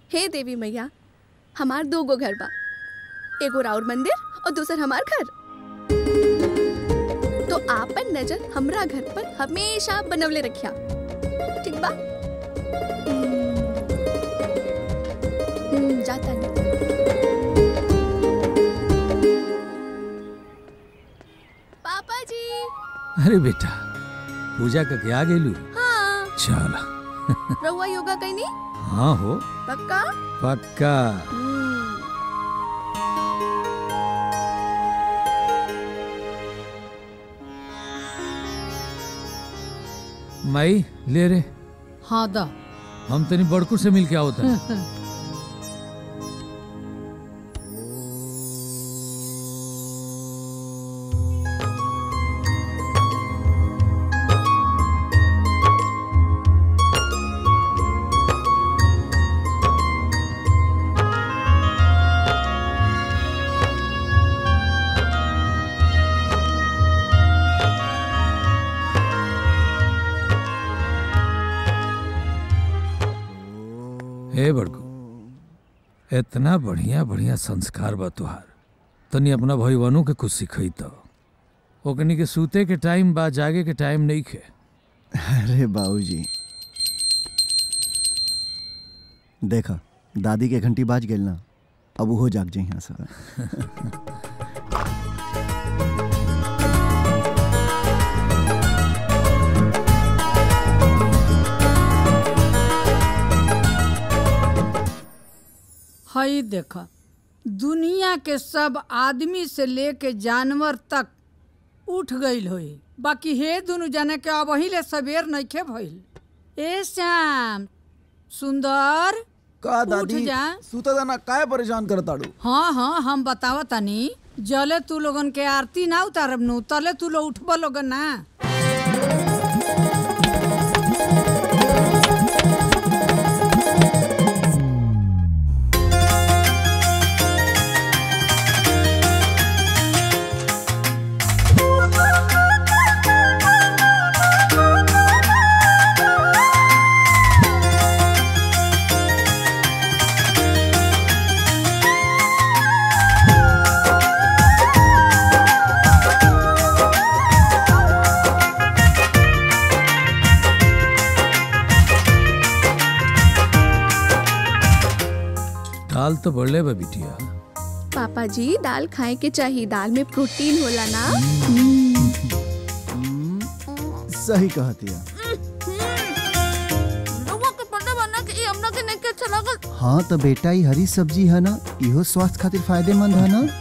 हे देवी मैया हमार दो गो घर बा एगो राउर मंदिर और दूसर हमार घर तो आपन नजर हमरा घर पर हमेशा बनवले रखिया ठीक बा हम्म, जाता नहीं पापा जी अरे बेटा पूजा करके आ गेलू हाँ चल रहुआ योगा कहीं नहीं हाँ हो पक्का पक्का हम्म, माई ले रे हाँ दा हम तनी बड़कू से मिल के आओ तनी हे बड़कू इतना बढ़िया बढ़िया संस्कार बा तुहार तनी अपना भईवनों के कुछ सिखई तो ओकनी के सूते के टाइम बा जागे के टाइम नहीं खे अरे बाबूजी देखा दादी के घंटी बाज गेल ना अब वो जाग जाई यहाँ से हई देखा दुनिया के सब आदमी से लेके जानवर तक उठ गईल होई बाकी हे दुनु जाने के अब ले सवेर नइखे भइल ए श्याम सुंदर का उठ दादी जा सुता दाना काय परेशान करताड़ू हाँ हाँ हम बतावा तनी जले तू लोगन के आरती ना उतारब नु तले तू लोग उठब लोगन ना दाल तो बढ़ले बा बिटिया पापा जी दाल खाए के चाहिए दाल में प्रोटीन होला ना सही कहती है रहुआ के पता बना कि हमरा के नहीं के अच्छा लागल हाँ तो बेटा ये हरी सब्जी है ना इहो स्वास्थ्य खातिर फायदेमंद है ना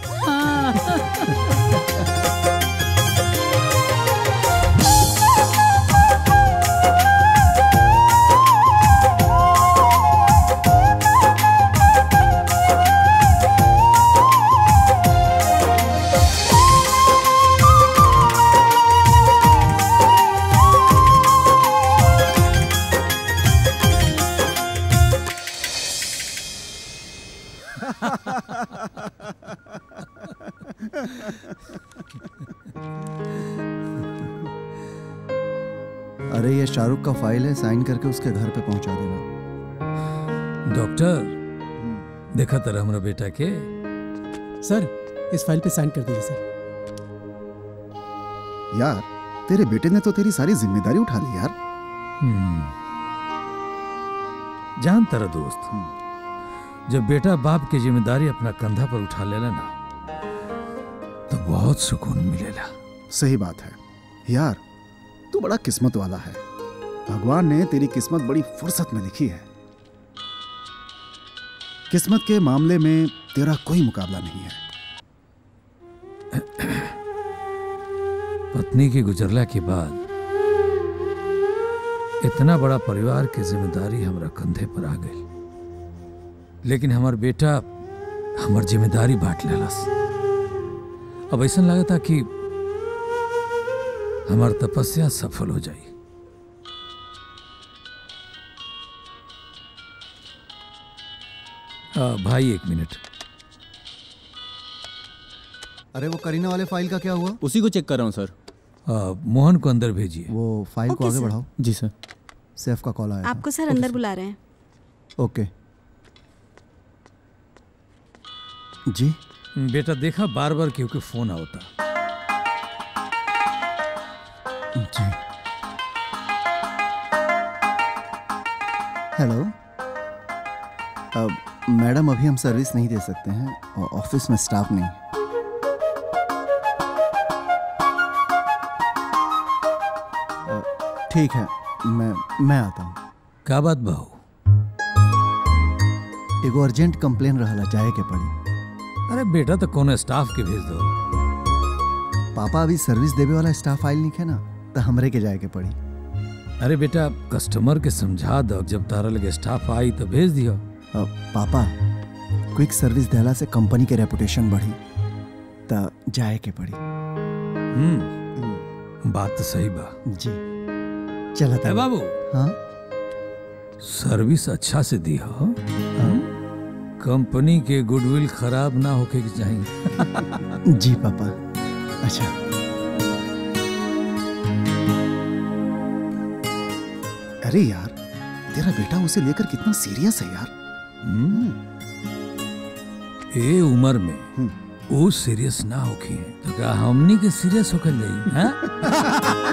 अरे ये शाहरुख का फाइल है साइन करके उसके घर पे पहुंचा देना डॉक्टर देखा तरह हमारा बेटा के सर इस फाइल पे साइन कर दीजिए सर यार तेरे बेटे ने तो तेरी सारी जिम्मेदारी उठा ली यार हम्म। जान तेरा दोस्त जब बेटा बाप की जिम्मेदारी अपना कंधा पर उठा लेला ना तो बहुत सुकून मिलेला सही बात है यार तू बड़ा किस्मत वाला है भगवान ने तेरी किस्मत बड़ी फुर्सत में लिखी है किस्मत के मामले में तेरा कोई मुकाबला नहीं है पत्नी के गुजरला के बाद इतना बड़ा परिवार की जिम्मेदारी हमरा कंधे पर आ गई लेकिन हमार बेटा हमार जिम्मेदारी बांट लेलस अब ऐसा लगता कि हमार तपस्या सफल हो जाई आ, भाई एक मिनट अरे वो करीना वाले फाइल का क्या हुआ उसी को चेक कर रहा हूँ सर आ, मोहन को अंदर भेजिए वो फाइल को ओके, आगे सर। बढ़ाओ जी सर सैफ का कॉल आया था। आपको सर अंदर बुला रहे हैं ओके जी बेटा देखा बार बार क्यों के फोन आवता जी हेलो अब मैडम अभी हम सर्विस नहीं दे सकते हैं और ऑफिस में स्टाफ नहीं है। अ, ठीक है मैं मैं आता हूँ का बात बहू एगो अर्जेंट कंप्लेन रहला जाए के पड़ी अरे बेटा तो कोनो स्टाफ के भेज दो पापा अभी सर्विस देवे वाला स्टाफ आइल नहीं है ना तो हमरे के जाए के पड़ी अरे बेटा कस्टमर के समझा दो जब तारा लगे स्टाफ आई तो भेज दियो अ, पापा क्विक सर्विस देला से कंपनी के रेपुटेशन बढ़ी त जाए के पड़ी हम्म बात तो सही बा जी चलत ए है बाबू हाँ सर्विस अच्छा से दी हो कंपनी के गुडविल खराब ना होके के चाहिए जी पापा अच्छा अरे यार तेरा बेटा उसे लेकर कितना सीरियस है यार हम्म। ए उम्र में हम्म। वो सीरियस ना होके तो क्या हमनी के सीरियस होकर जाई हैं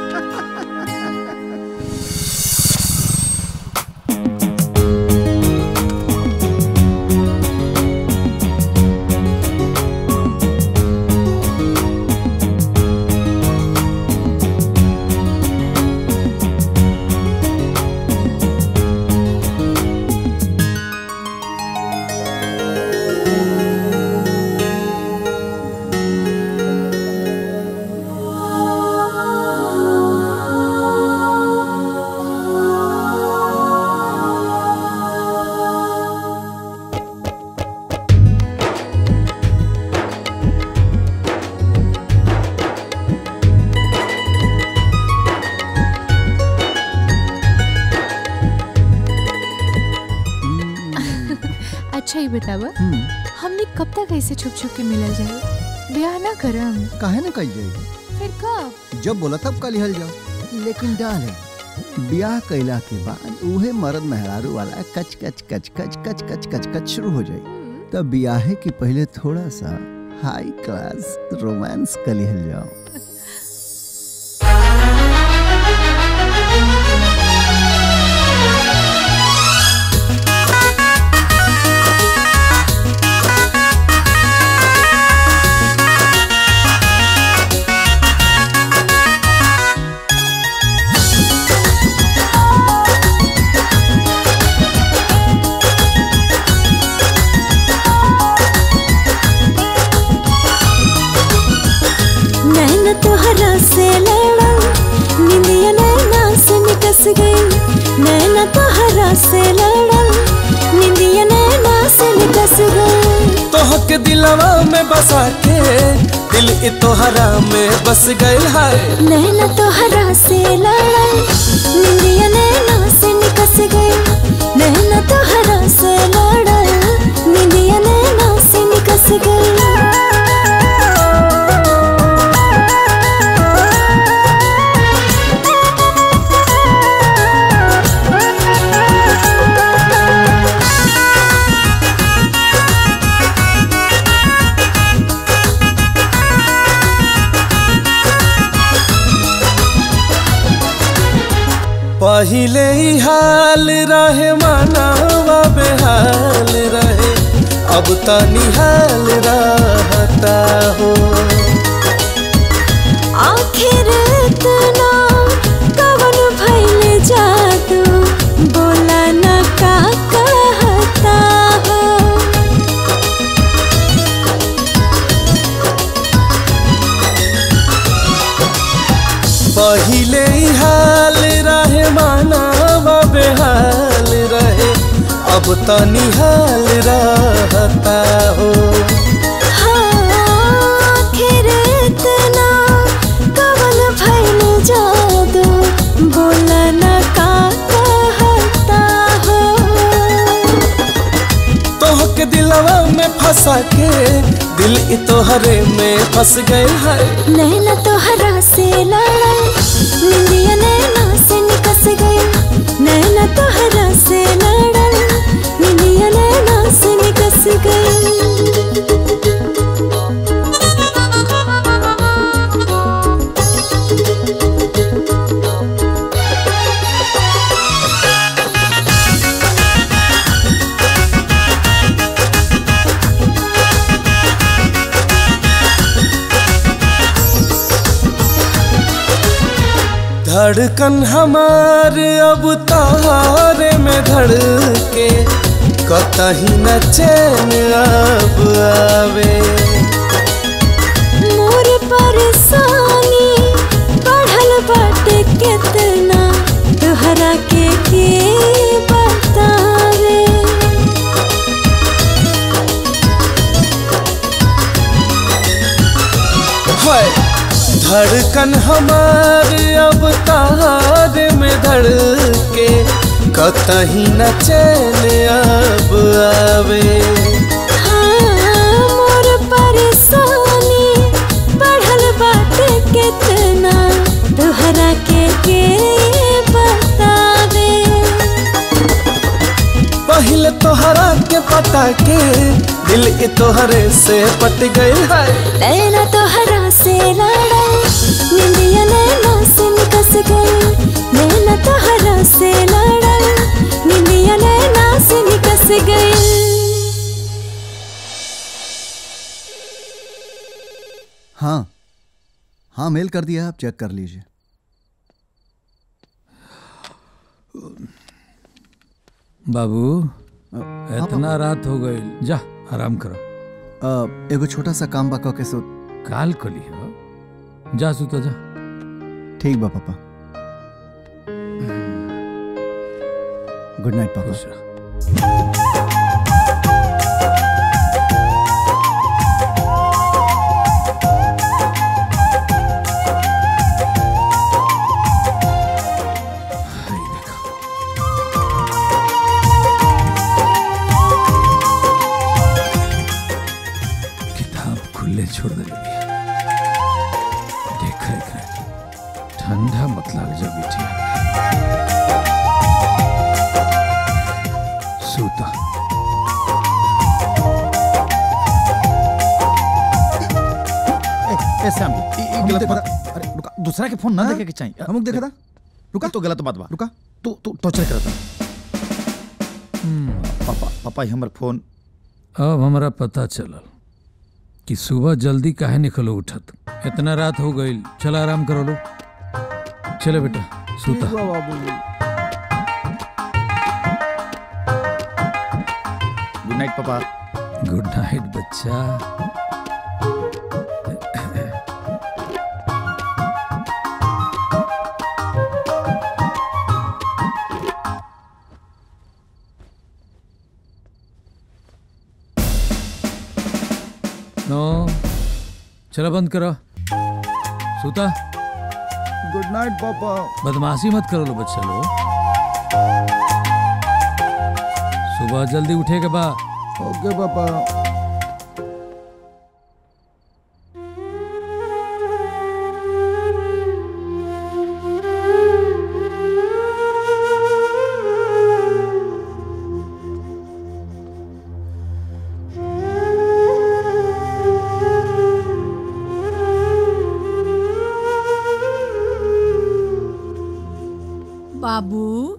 अच्छा ही बतावा हम्म, हमने कब तक ऐसे छुप छुप के मिलल जाए ब्याह ना करम काहे ना कही जाएगी फिर कब जब बोला तब कल हल जाओ लेकिन डाले ब्याह कैला के बाद उहे मर्द मेहरारू वाला कच कच कच कच कच कच कच कच शुरू हो जाए तब ब्याहे के पहले थोड़ा सा हाई क्लास रोमांस कर लिहल जाओ नैन तोहरा से लड़ा निंदिया नैना से निकस गई नैन तोहरा से लड़ा निंदिया नैना से निकस गई तोहके दिलवा में बसा के दिल इ तोहरा में बस गइल है नैन तोहरा से लड़ा निंदिया नैना से निकस गई नैन तोहरा से लड़ा निंदिया नैना से निकस पहिले ही हाल रहे मानवा बेहाल रहे अब त निहाल रहता हो आखिर इतना कवन भइल जादू बोला न का कहता हो पहिले ही हाल रहे मानवा बेहाल रहे अब त निहाल रहता हो हाँ, आखिर इतना कवन भइल जादू बोला न का कहता हो तोहके दिलवा में फंसा के दिल इ तोहरे में फंस गए है नैना तोहरा से लड़ा निंदिया नैना से निकस गई नैना तोहरा से लड़ा निंदिया नैना से निकस गई धड़कन हमार अब तारे में धड़के कतही न चैन अब आवे मोर परेशानी बढ़ल बाटे कितना तोहरा के के बतावे हाय धड़कन हमार अब तारे में धड़के कतही न चैन अब आवे हाँ मोर परेशानी बढ़ल बाटे कितना तोहरा के के बतावे पहले तोहरा के पता के दिल के तोहरे से पट गई है नैना तोहरा से लड़ल निंदिया नैना से निकस गई नैना तोहरा से लड़ल निंदिया नैना से निकस गई हाँ हाँ मेल कर दिया आप चेक कर लीजिए बाबू हाँ, इतना रात हो गई जा आराम करो अ, एगो छोटा सा काम बा के सो काल कली हो जा सुतो जा ठीक बा पापा गुड नाइट पापा खुश रह हाय देखो किताब खुले छोड़ दे देख एकरा ठंडा मत लग जा बिटिया सूता ए, ए सैम ई ई गलत देखा बात अरे रुका दूसरा के फोन ना देखे के चाहिए हम देखा था रुका तो गलत बात बा रुका तू तू टॉर्चर करता पापा पापा ही हमर फोन अब हमरा पता चलल कि सुबह जल्दी काहे निकलो उठत इतना रात हो गई चल आराम करो लो चले बेटा सूता गुड नाइट पापा गुड नाइट बच्चा नो चलो बंद करो सूता गुड नाइट पापा बदमाशी मत करो लो बच्चा लो सुबह जल्दी उठेगा बा ओके पापा बाबू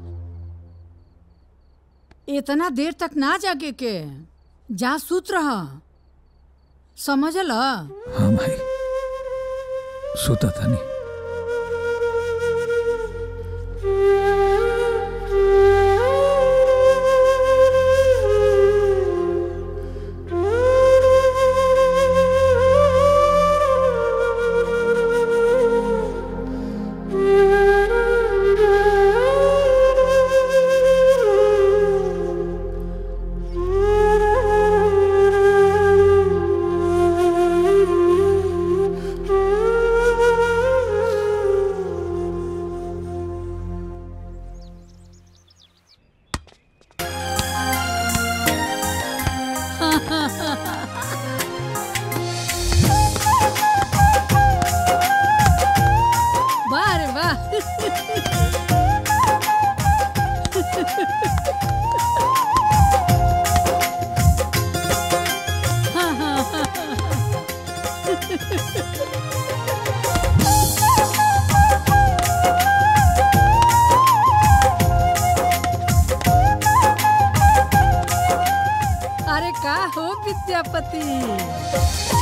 इतना देर तक ना जागे के जा सूत रहा समझल हाँ भाई सूता था नहीं वाह रे वाह अरे का हो विद्यापति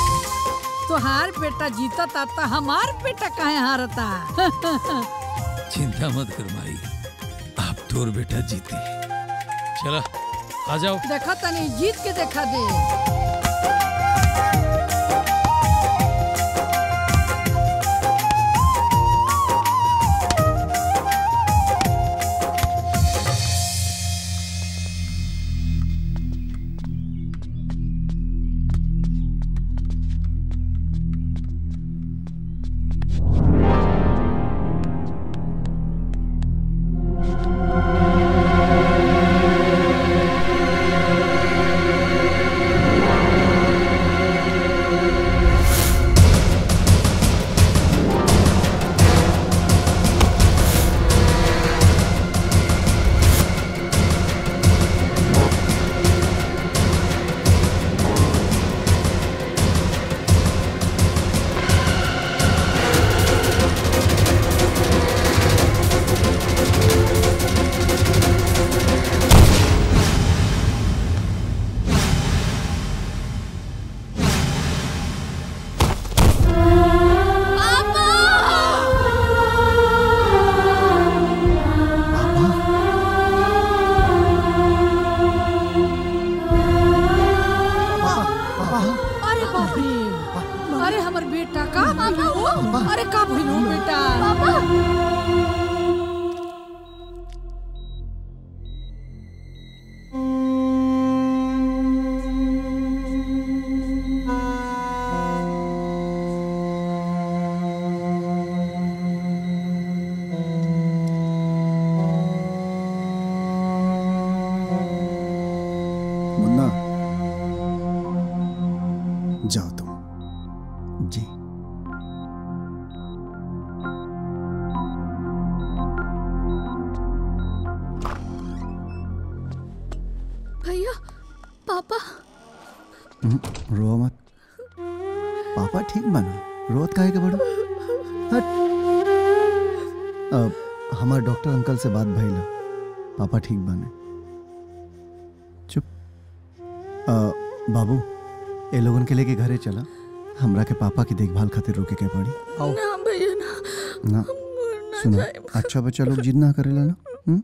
तोहार बेटा जीता ता हमार बेटा काहे हारता चिंता मत कर माई अब तोर बेटा जीती चला आ जाओ देखा तनी जीत के देखा दे अरे बाप रे अरे हमर बेटा का भइलो अरे का भइलो बेटा मुन्ना जाओ तुम जी भैया पापा हम्म, रो मत पापा ठीक बना रोत काहे के बड़ो हट अब हमार डॉक्टर अंकल से बात भइल पापा ठीक बने चुप अ, बाबू ए लोगन के लेके घरे चला हमरा के पापा की देखभाल खातिर रोके के पड़ी ना भैया ना ना ना सुनो जाए अच्छा बच्चा लोग जिद ना करेला ना हम्म?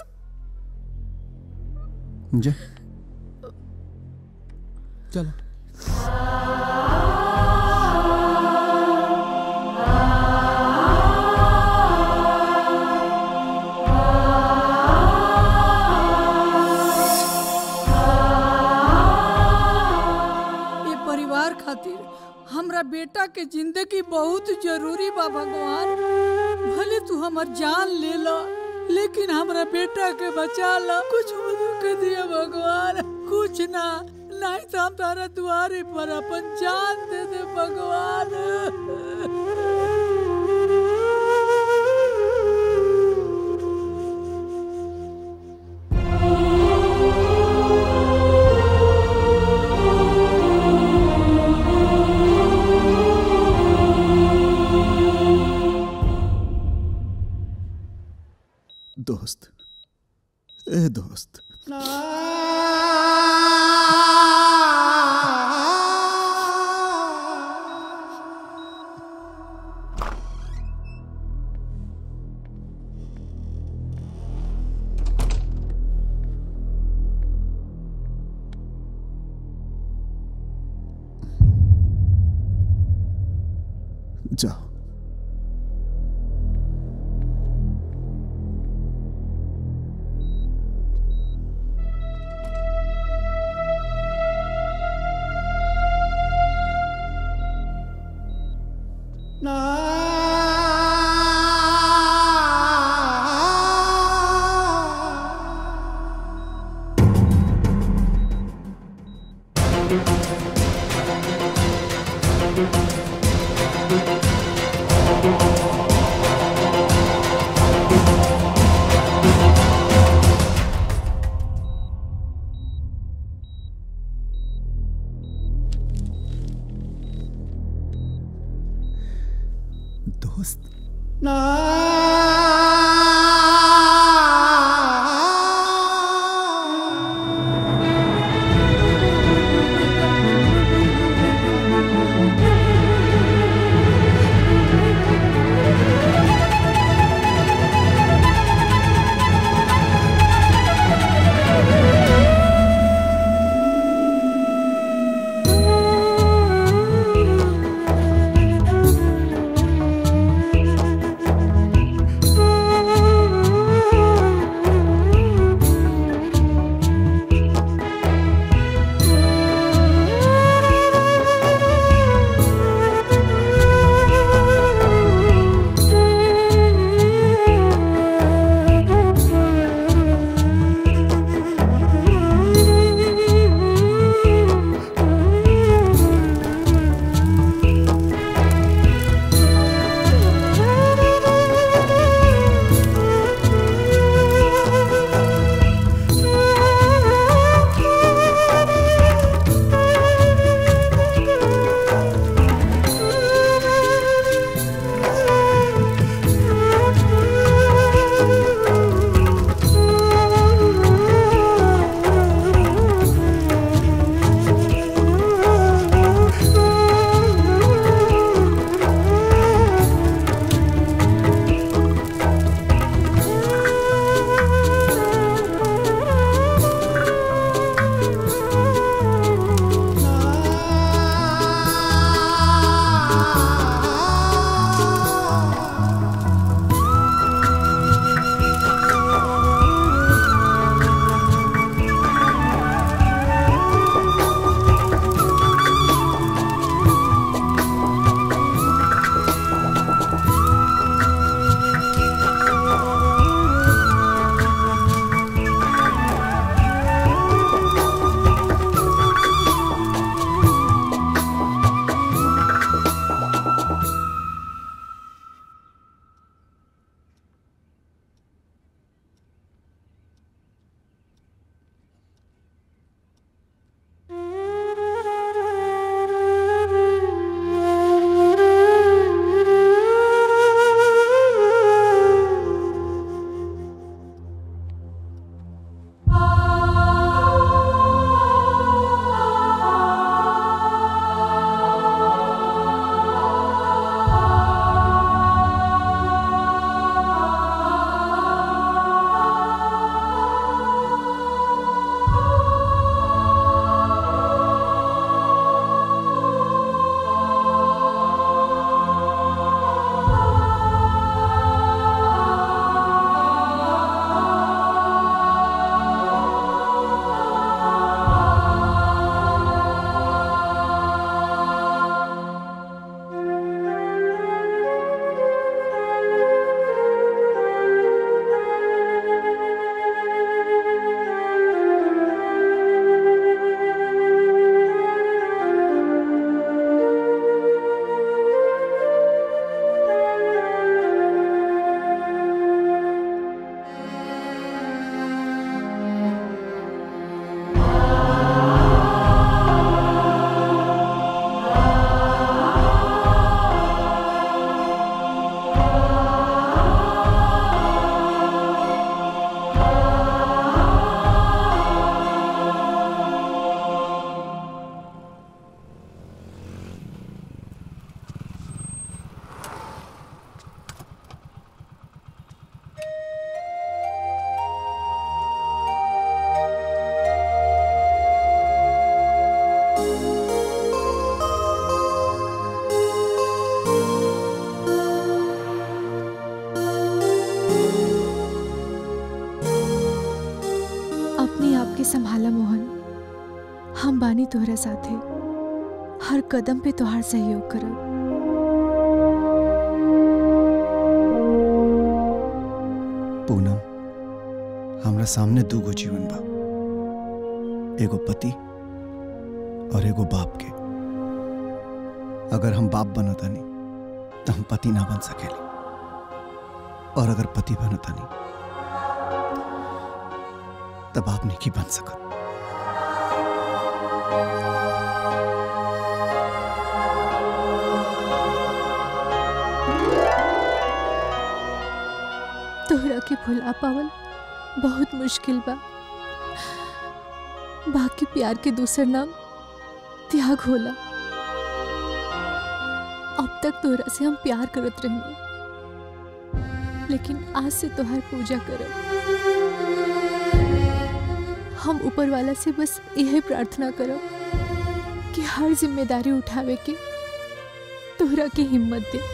जा चलो ये परिवार खातिर हमरा बेटा के जिंदगी बहुत जरूरी बा भगवान भले तू हमर जान ले लो लेकिन हमरा बेटा के बचा लो कुछ मदद कर दिया भगवान कुछ ना नहीं तो हम तारा दुआरे पर अपन जान दे दे भगवान दोस्त ए दोस्त जाओ दोस्त ना हम बानी तोहरा साथे हर कदम पे तोहार सहयोग करब पूनम हमरा सामने दूगो जीवन बा एगो पति और एगो बाप के अगर हम बाप बनतानी तो हम पति ना बन सकेले और अगर पति बनतानी तो बाप नहीं की बन सकत तोहरा के भुला पावल बहुत मुश्किल बा बाकी प्यार के दूसर नाम त्याग होला अब तक तोहरा से हम प्यार करत रहिए लेकिन आज से तोहार पूजा करब हम ऊपर वाला से बस यही प्रार्थना करब कि हर जिम्मेदारी उठावे के तोहरा के हिम्मत दे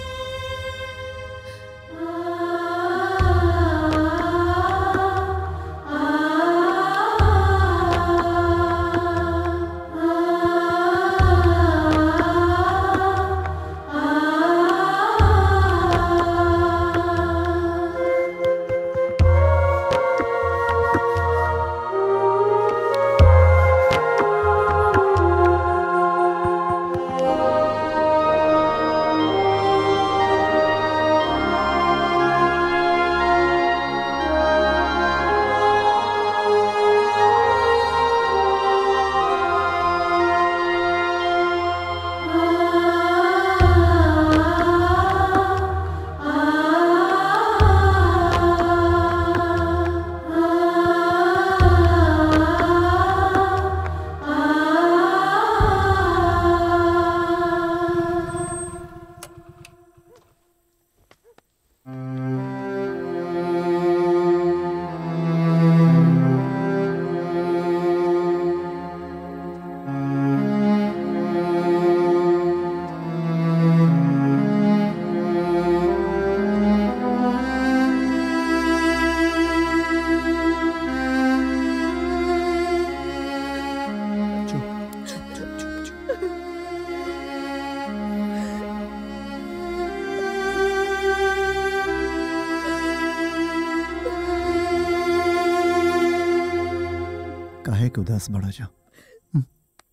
काहे के उदास बड़ा जा हम्म?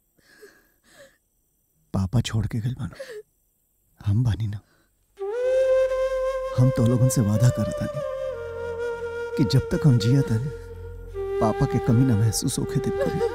पापा छोड़ के गल बानो हम बानी ना हम तो लोगन से वादा करता नहीं कि जब तक हम जिया तानी पापा के कमी ना महसूस होके दे कभी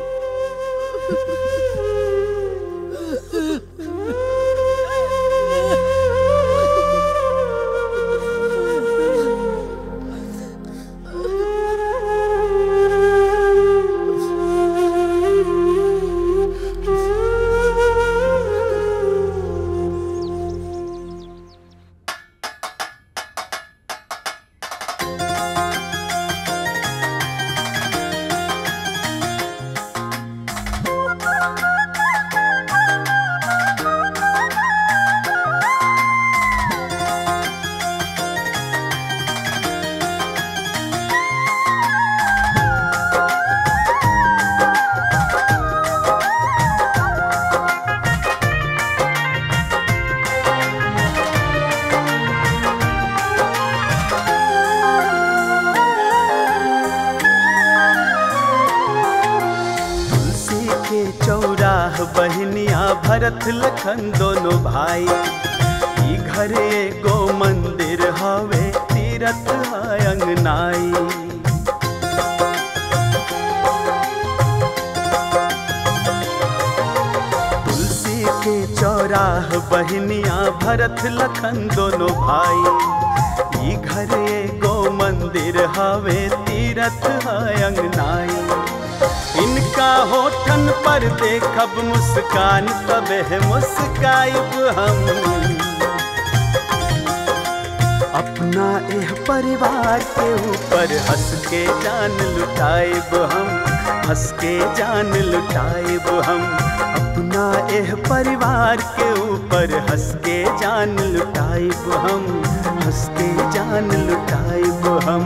तुलसी के चौराह बहनिया भरत लखन दोनों भाई ई घर एगो मंदिर हवे तीरथ है अंगनाई तुलसी के चौराह बहनिया भरत लखन दोनों भाई ई घर एगो मंदिर हवे तीरथ है अंगनाई इनका होठन पर देखब मुस्कान तबे मुस्काइब हम अपना एह परिवार के ऊपर हंस के जान लुटाइब हम हंस के जान लुटाइब हम अपना एह परिवार के ऊपर हंस के जान लुटाइब हम हंस के जान लुटाइब हम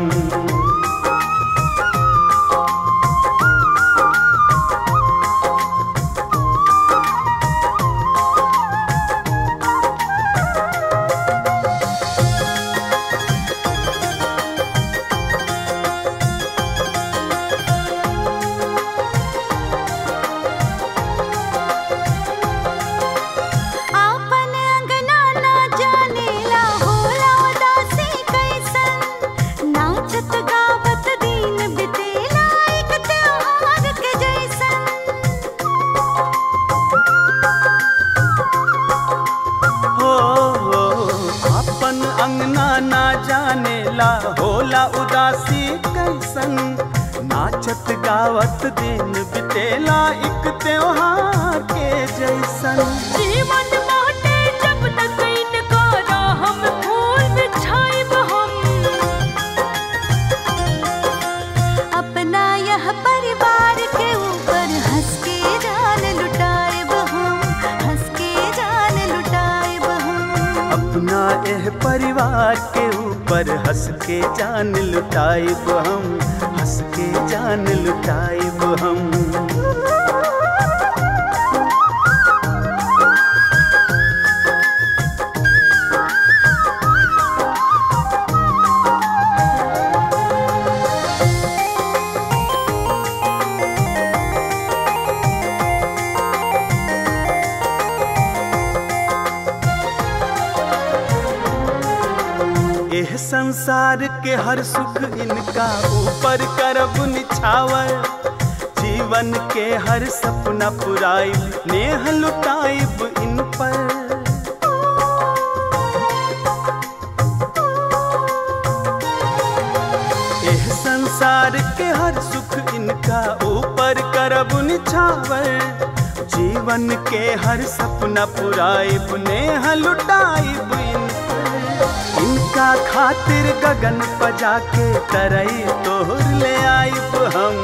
गावत दिन बितेला एक त्योहार के जैसन जीवन बाटे जब तक इनको हम फूल बिछाइब हम अपना यह परिवार के ऊपर हंस के जान लुटाइब हम हंस के जान लुटाइब हम अपना एह परिवार के ऊपर हंस के जान लुटाइब हम हंस के जान लुटाइब हम एह संसार के हर सुख इनका ऊपर करब निछावर जीवन के हर सपना पुराइब नेह लुटाइब इन पर एह संसार के हर सुख इनका ऊपर करब निछावर जीवन के हर सपना पुराइब नेह लुटाइब इन पर। इनका खातिर गगन पजा के तरई तोहर ले आइब हम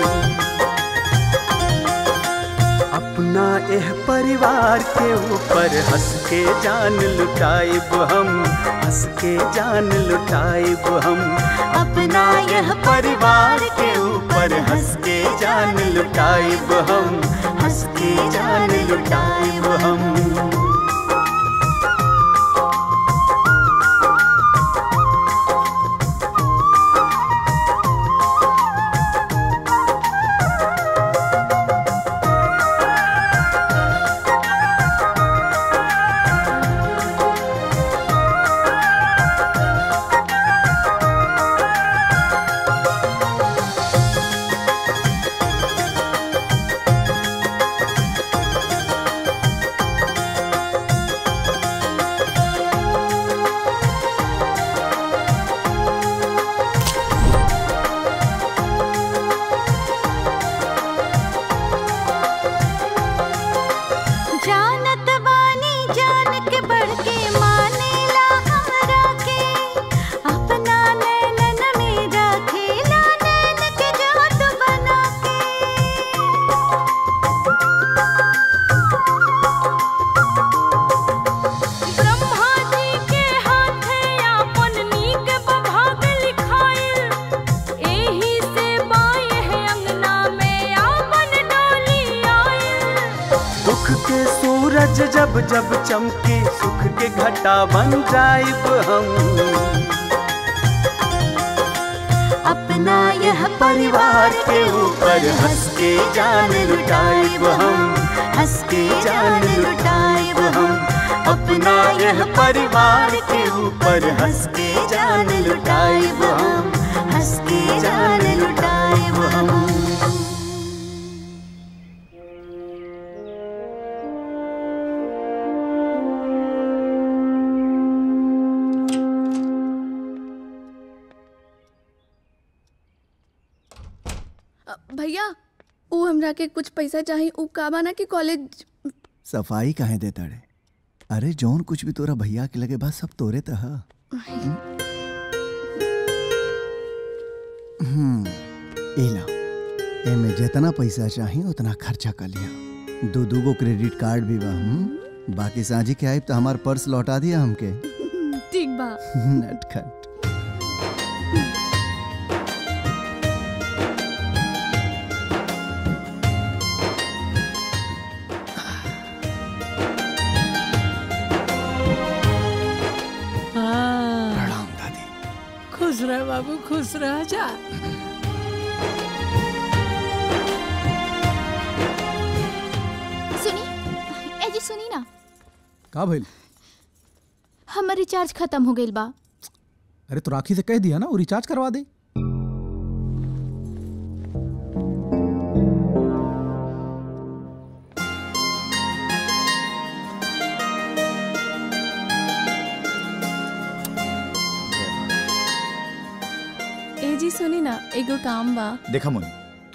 अपना एह परिवार के ऊपर हंस के जान लुटाइब हम हंस के जान लुटाइब हम अपना यह परिवार के ऊपर हंस के जान लुटाइब हम हंस के जान लुटाइब हम जानत बानी जान के बढ़ के मानेला हमरा के अपना नैनन में रखेला नैन के जात बना के ब्रह्मा जी के हाथे आपन नीक बभाग लिखाइल एही से बाए है अंगना में आपन डोली आइल दुख के सूरज जब जब चमके सुख के घटा बन जाइब हम अपना यह परिवार के ऊपर हंस के जान लुटाइब हम हंस के जान लुटाइब हम अपना यह परिवार के ऊपर हंस के जान लुटाइब हम हंस के जान लुटाइब हम अ, भैया ऊ हमरा के कुछ पैसा चाही ऊ काबा ना कि कॉलेज सफाई काहे देता रे अरे जौन कुछ भी तोरा भैया के लगे बा सब तोरे त ह हम्म एला एमे जितना पैसा चाही उतना खर्चा कर लिया दो दू गो क्रेडिट कार्ड भी बा हम्म? बाकी साझी के आइब तो हमार पर्स लौटा दिया हमके ठीक बा नटखट प्रणाम दादी खुश रह बाबू खुश रह जा सुनी ए जी सुनी ना का भइल हमर रिचार्ज खत्म हो गइल बा अरे तो राखी से कह दिया ना वो रिचार्ज करवा दे ए जी सुनी ना एगो काम बा देखा मुन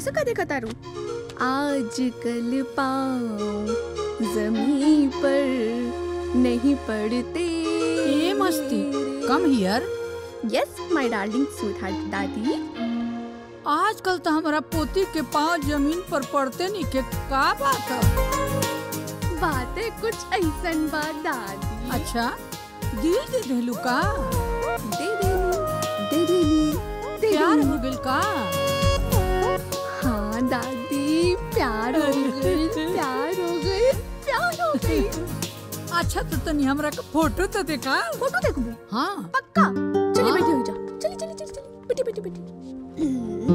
ऐसा का देखा तारू आज कल पाँव जमीन पर नहीं पड़ते ए मस्ती come here yes my darling sweetheart दादी आजकल तो हमारा पोती के पाँव जमीन पर पड़ते नहीं के का बात है बातें कुछ ऐसन बात दादी अच्छा दिल दे देलू का दे देनी दे देनी दे प्यार देनी। हो गइल का हाँ दादी प्यार हो गई प्यार हो गई प्यार हो गई अच्छा तो तनी हमरा का फोटो तो देखा फोटो देखबो हाँ पक्का चली बैठी हो जा चली चली चली चली बैठी बैठी बैठी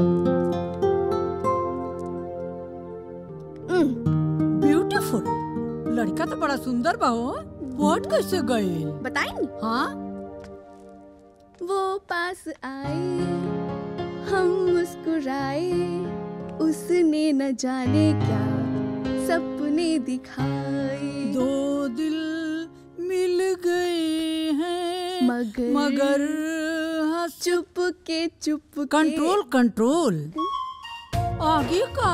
ब्यूटीफुल लड़का तो बड़ा सुंदर बा हो वोट कैसे गइल बताएंगी हाँ वो पास आए हम मुस्कुराए उसने न जाने क्या सपने दिखाए दो दिल मिल गए हैं मगर मगर चुप के चुप के कंट्रोल कंट्रोल आगे का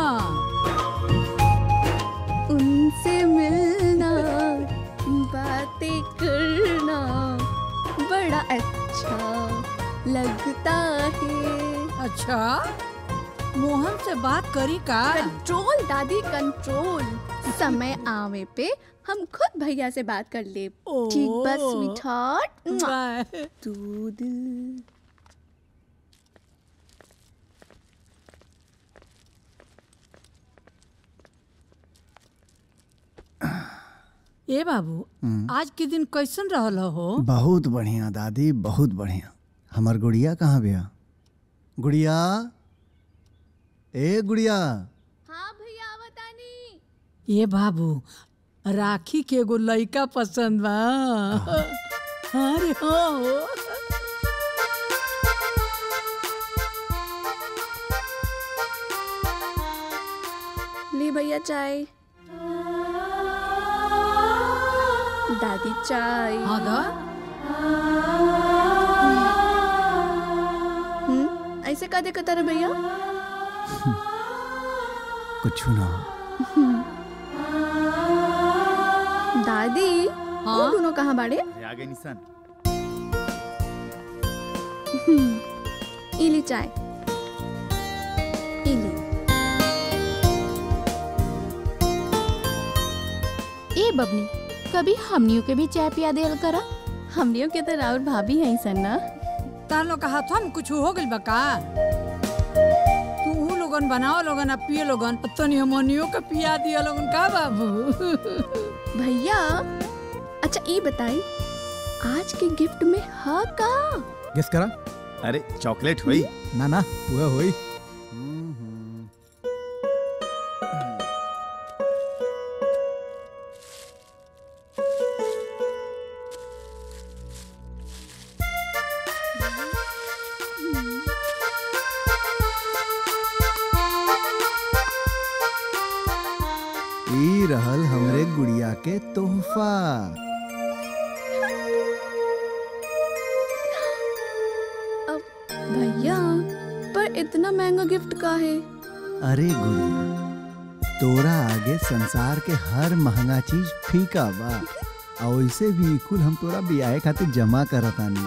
उनसे मिलना बातें करना बड़ा अच्छा लगता है अच्छा मोहन से बात करी का कंट्रोल दादी कंट्रोल समय आवे पे हम खुद भैया से बात कर ले ठीक बस ओ। Sweetheart bye. तू दिल ए बाबू हम्म। आज के दिन कैसन रहल हो बहुत बढ़िया दादी बहुत बढ़िया हमार गुड़िया कहाँ बिया गुड़िया ए गुड़िया ए बाबू राखी के एगो लइका पसंद बा अरे हो ले भैया चाय दादी चाय हाँ दा हम्म ऐसे का देखा तारे भैया कुछ ना दादी वो दोनों कहाँ बाड़े आ गए निशान हम्म, इली चाय इली ए बबनी कभी हमनियों के भी चाय पिया देल करा हमनियों के तो राउर भाभी हैं सन ना तार लोग का हाथवा में कुछ हो गइल बा का तू ऊ लोगन बनाओ लोगन आ पिए लोगन तनी हमनियों के पिया दिया लोगन का बाबू भैया अच्छा ये बताई आज के गिफ्ट में हा का गेस करा अरे चॉकलेट हुई ना ना वह होई ई रहल हमरे गुड़िया के तोहफा अब भैया पर इतना महंगा गिफ्ट का है अरे गुड़िया तोरा आगे संसार के हर महंगा चीज फीका बा और वैसे भी कुल हम तोरा बियाहे खातिर जमा करतानी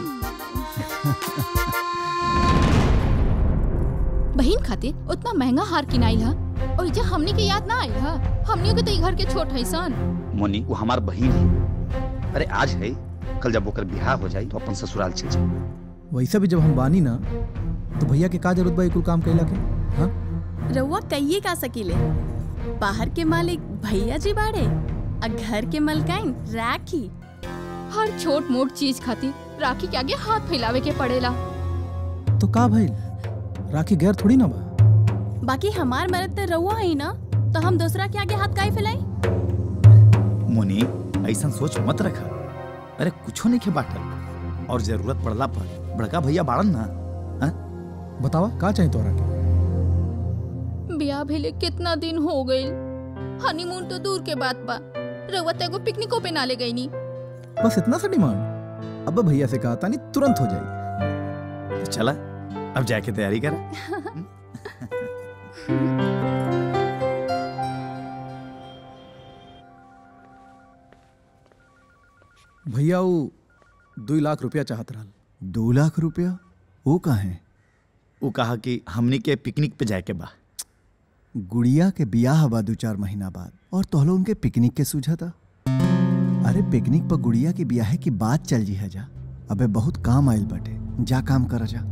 बहन खातिर उतना महंगा हार किनाइल हा और जे हमनी के याद ना आई हा हमनियों के तो ई घर के छोट है सन मोनी वो हमार बहन है अरे आज है कल जब ओकर बिहार हो जाई तो अपन ससुराल चल जाई वैसे भी जब हम बानी ना तो भैया के का जरूरत बा ई कुल काम कैला के हाँ रउआ कहिए का सकीले बाहर के मालिक भैया जी बाड़े आ घर के मलकाइन राखी हर छोट मोट चीज खातिर राखी के आगे हाथ फैलावे के पड़ेला तो का भइल राखी गैर थोड़ी ना बा बाकी हमार मरद तो रउआ है ना तो हम दूसरा के आगे हाथ काहे फैलाई मोनी ऐसा सोच मत रखा अरे कुछो नहीं के बाटल और जरूरत पड़ला पर बड़का भैया बाड़न ना बतावा का चाहिए तोरा के बियाह भेले कितना दिन हो गइल हनीमून तो दूर के बात बा रउआ तो एगो पिकनिको पे ना ले गई नी बस इतना सा डिमांड अब भैया से कहा तानी तुरंत हो जाएगी तो चला अब जाके तैयारी करा भैया वो दो लाख रुपया चाहत रहल दो लाख रुपया वो कहाँ है वो कहा कि हमनी के पिकनिक पे जाए के बा गुड़िया के बियाह बा दो चार महीना बाद और तोहलो उनके पिकनिक के सूझा था अरे पिकनिक पर गुड़िया के बियाह की बात चल जी है जा अबे बहुत काम आइल बटे जा काम कर जा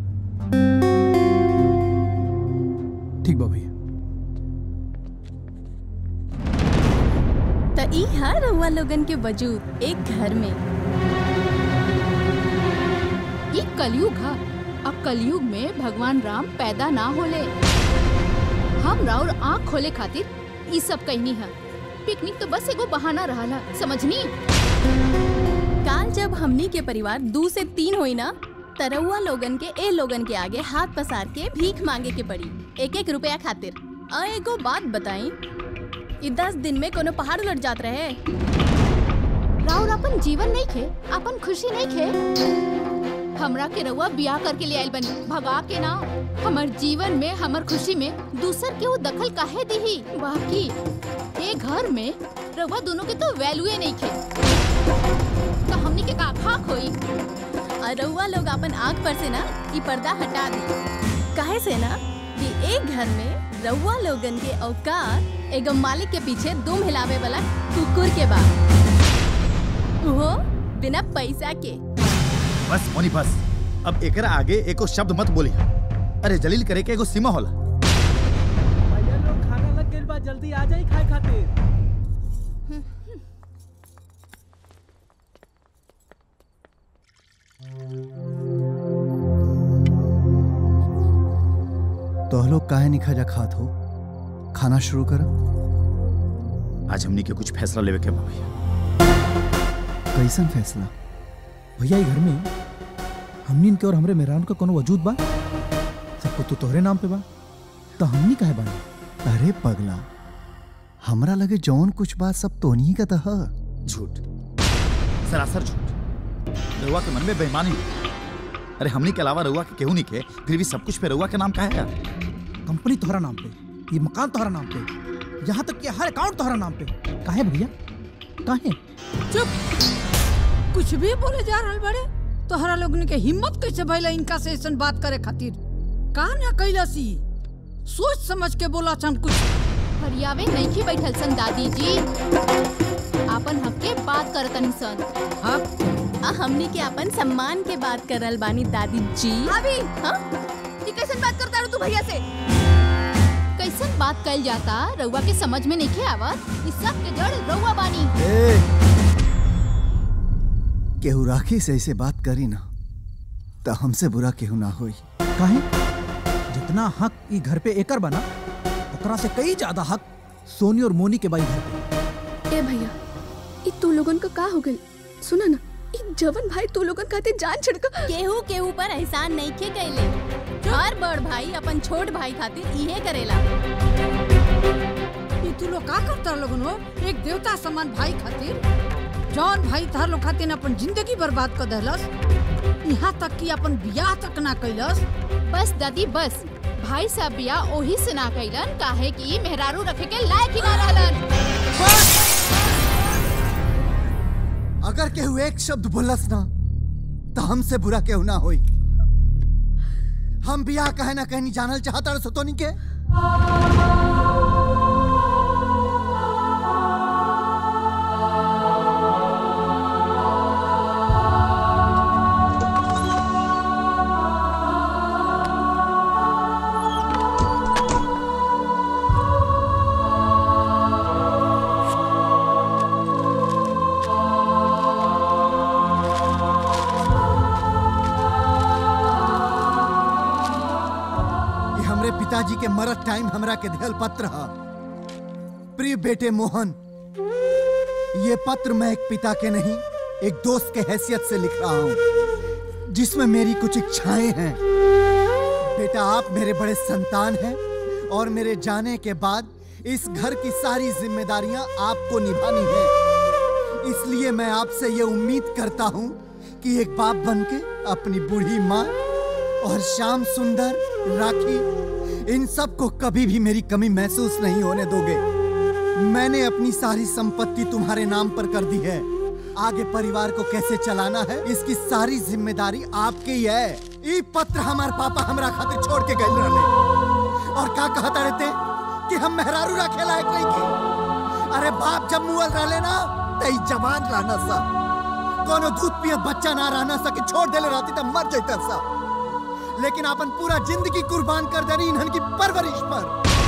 ठीक बा भैया त ई हा रउआ लोगन के वजूद एक घर में ये कलयुग है अब कलयुग में भगवान राम पैदा ना होले हम राउर आँख खोले खातिर ई सब कहनी है पिकनिक तो बस एगो बहाना रहला समझनी काल जब हमनी के परिवार दू से तीन होई ना तरौआ लोगन के ए लोगन के आगे हाथ पसार के भीख मांगे के पड़ी एक एक रुपया खातिर अ एगो बात बताई ई दस दिन में कोनो पहाड़ उलट जात रहे राउर अपन जीवन नहीं खे अपन खुशी नहीं खे हमरा के रउआ बियाह करके ले आइल बनी भगा के ना हमर जीवन में हमर खुशी में दूसर के वो दखल काहे दीही बाकी ए घर में रउआ दोनों के तो वैल्यूए नहीं खे तो हमनी के का खाक होई और रउआ लोग अपन आँख पर से ना ई पर्दा हटा दी काहे से ना कि एक घर में रउआ लोगन के औकात एगो मालिक के पीछे दुम हिलावे वाला कुकुर के बा वो बिना पैसा के बस मोनी बस अब एकरा आगे एको शब्द मत बोली अरे जलील करे के एगो सीमा होला भैया लोग खाना लग गइल बा जल्दी आ जाई खाए खातिर तो लोग काहे नहीं खजा खात हो खाना शुरू करो आज हमनी के कुछ फैसला लेवे के बा भैया कैसन फैसला भैया ये घर में हमनी इनके और हमरे मेहरान का कोनो वजूद बा सबको तो तोहरे नाम पे बा तो हमनी काहे बानी अरे पगला हमरा लगे जौन कुछ बात सब तोनी का तह झूठ सरासर झूठ रउआ के मन में बेईमानी है। अरे हमनी के अलावा रउआ के केहू नहीं के फिर भी सब कुछ पे रउआ के नाम काहे है कंपनी तोहरा नाम पे ये मकान तोहरा नाम पे यहाँ तक कि हर अकाउंट तोहरा नाम पे काहे भैया काहे चुप कुछ भी बोले जा रहल बड़े तोहरा लोगन के हिम्मत कैसे भइला इनका से ऐसन बात करे खातिर का ना कैलसी सोच समझ के बोला छन कुछ फरियावे नहीं की बैठल सन दादी जी आपन हक के बात करतनी सन आ हमनी के अपन सम्मान के बात करल बानी दादी जी अभी हाँ ये कैसन बात करता रू तू भैया से कैसन बात कल जाता रउआ के समझ में नहीं के आवत इस सब के जड़ रउआ बानी केहू राखी से ऐसे बात करी ना तो हमसे बुरा केहू ना होई काहे जितना हक ई घर पे एकर बना ओकरा से कई ज्यादा हक सोनी और मोनी के बाई घर पे ए भैया ई तू लोगन का का हो गई सुना ना ई जवन भाई तू लोगन खाते जान छिड़का केहू के ऊपर एहसान नहीं के गईले हर बड़ भाई अपन छोट भाई खातिर इहे करेला ई तू लोग का करता लोगन हो एक देवता समान भाई खातिर जौन भाई तार लोग खातिर अपन जिंदगी बर्बाद कर देलस यहाँ तक कि अपन बियाह तक ना कैलस बस दादी बस भाई साहब बिया ओही से ना कैलन काहे कि मेहरारू रखे के लायक ही ना रहलन अगर केहू एक शब्द बोलस ना तो हमसे बुरा केहू ना होई हम बियाह कहे ना कहनी जानल चाहता सतोनी के ये हमरे पिताजी के मरत टाइम हमरा के दिहल पत्र है प्रिय बेटे मोहन ये पत्र मैं एक पिता के नहीं एक दोस्त के हैसियत से लिख रहा हूँ जिसमें मेरी कुछ इच्छाएं हैं बेटा आप मेरे बड़े संतान हैं और मेरे जाने के बाद इस घर की सारी जिम्मेदारियां आपको निभानी है इसलिए मैं आपसे ये उम्मीद करता हूँ कि एक बाप बनके अपनी बूढ़ी माँ और श्याम सुंदर राखी इन सब को कभी भी मेरी कमी महसूस नहीं होने दोगे मैंने अपनी सारी संपत्ति तुम्हारे नाम पर कर दी है आगे परिवार को कैसे चलाना है इसकी सारी जिम्मेदारी आपकी ही है ई पत्र हमार पापा हमरा खातिर छोड़ के गए रहले और का कहता रहते कि हम मेहरारू रखे लायक नहीं की अरे बाप जब मुअल रहले ना तई जवान रहना सा कोनो दूध पियत बच्चा ना रहना सा कि छोड़ देले रहती तब मर जैता सा लेकिन अपन पूरा जिंदगी कुर्बान कर देनी इन्हन की परवरिश पर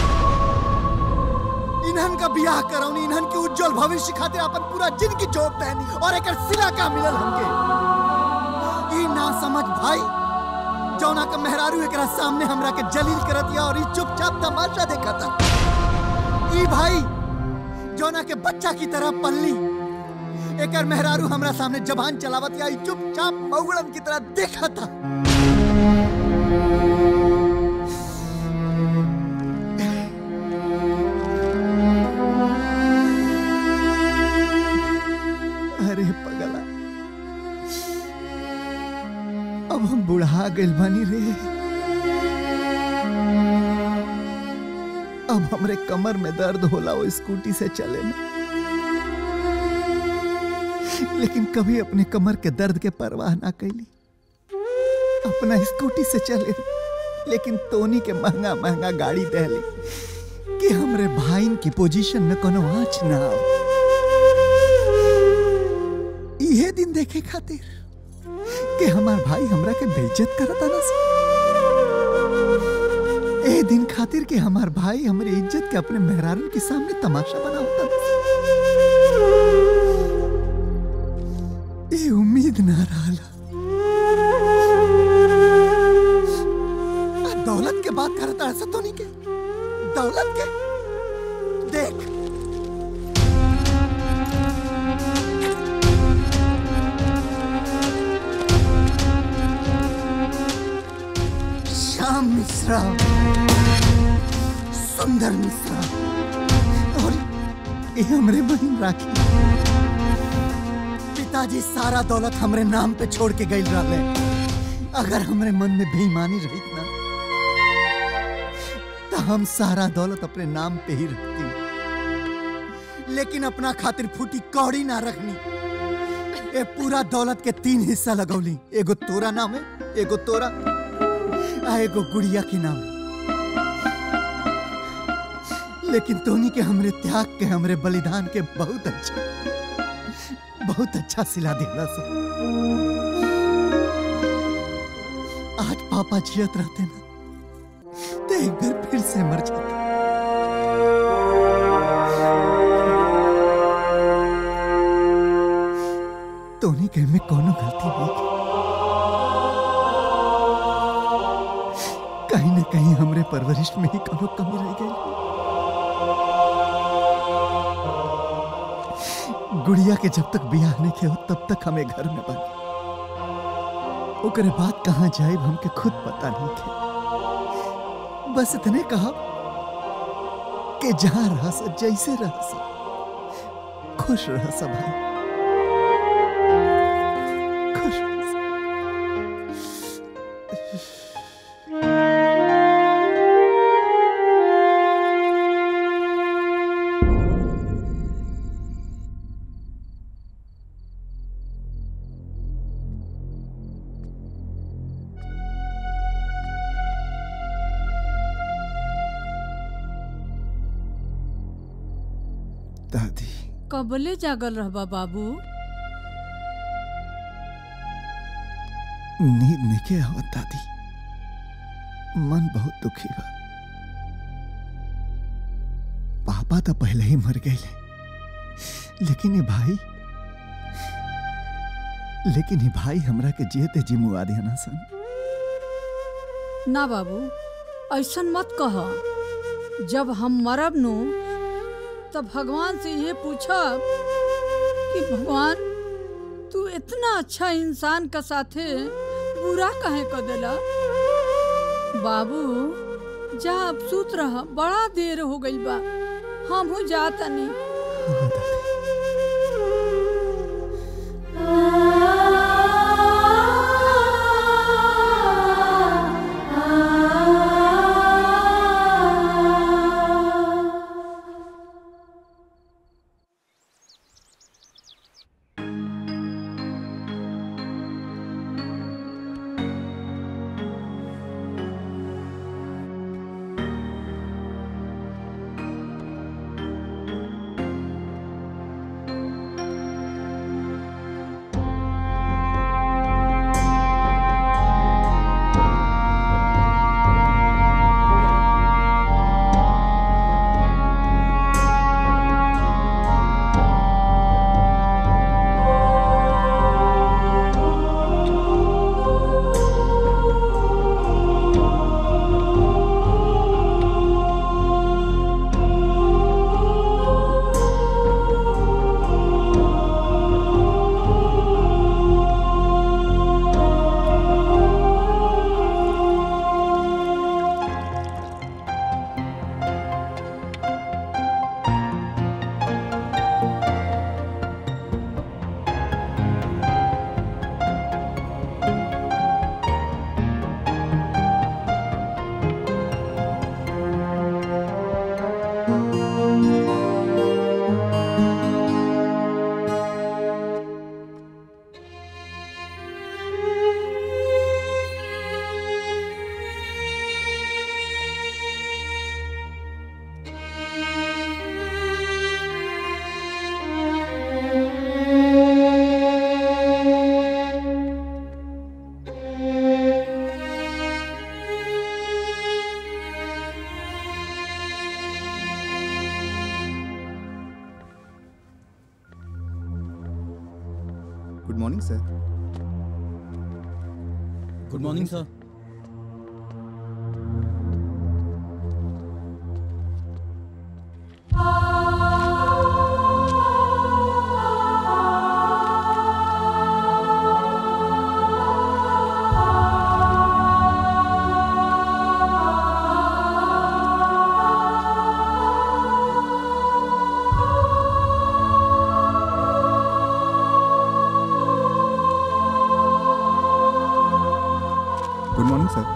इन्हन का ब्याह करौनी इन्हन के उज्जवल भविष्य खातिर अपन पूरा जिंदगी जोत देनी और एक सिला का मिलल हमके ई ना समझ भाई जौना का मेहरारू एकरा सामने हमरा के जलील करत या और ई चुपचाप तमाशा देखता ई भाई जौना के बच्चा की तरह पल्ली एकर मेहरारू हमरा सामने जबान चलावत या ई चुपचाप मौगड़न की तरह देखता अरे पगला अब हम बुढ़ा गइल बानी रे अब हमरे कमर में दर्द होला वो स्कूटी से चले में लेकिन कभी अपने कमर के दर्द के परवाह ना कैली अपना स्कूटी से चले लेकिन तोनी के महंगा महंगा गाड़ी दहली कि हमरे भाईन की पोजीशन में कोनो आँच ना आवे इहे दिन देखे खातिर कि हमार भाई हमरा के बेइज्जत करता ना ए दिन खातिर कि हमार भाई हमरे इज्जत के अपने मेहरारून के सामने तमाशा बना होता ए उम्मीद ना रहला आ दौलत के बात करता ऐसा तो नहीं के दौलत के देख श्याम मिश्रा सुंदर मिश्रा और ये हमरे बहन राखी पिताजी सारा दौलत हमरे नाम पे छोड़ के गई रहले अगर हमरे मन में बेईमानी रही ना तो हम सारा दौलत अपने नाम पे ही रखती लेकिन अपना खातिर फूटी कौड़ी ना रखनी ए पूरा दौलत के तीन हिस्सा लगौली एगो तोरा नाम है एगो तोरा आ एगो गुड़िया के नाम लेकिन तोनी के हमरे त्याग के हमरे बलिदान के बहुत अच्छा बहुत अच्छा सिला दिला सा आज पापा जियत रहते ना तो एक बार फिर से मर जाते तोनी के में कोनो गलती नहीं की कहीं न कहीं हमरे परवरिश में ही कोनो कमी रह गई गुड़िया के जब तक बियाह नहीं किया तब तक हमें घर में बन ओकरे बाद कहाँ जाए हमके खुद पता नहीं थे बस इतने कहा कि जहां रह सा जैसे रह सा खुश रह सा भाई खुश रह सा। दादी कबले जागल रहबा बाबू नींद नहीं आवत दादी मन बहुत दुखी बा पापा तो पहले ही मर गए लेकिन ये भाई लेकिन ये भाई हमरा के जियते जी मुआ दिया ना सन ना बाबू ऐसन मत कह जब हम मरब नु तब भगवान से ये पूछब कि भगवान तू इतना अच्छा इंसान का साथे बुरा कहे कर देला बाबू जा अब सूत रह बड़ा देर हो गई बा हम हो जाता नहीं आ morning sir good morning sir good morning sir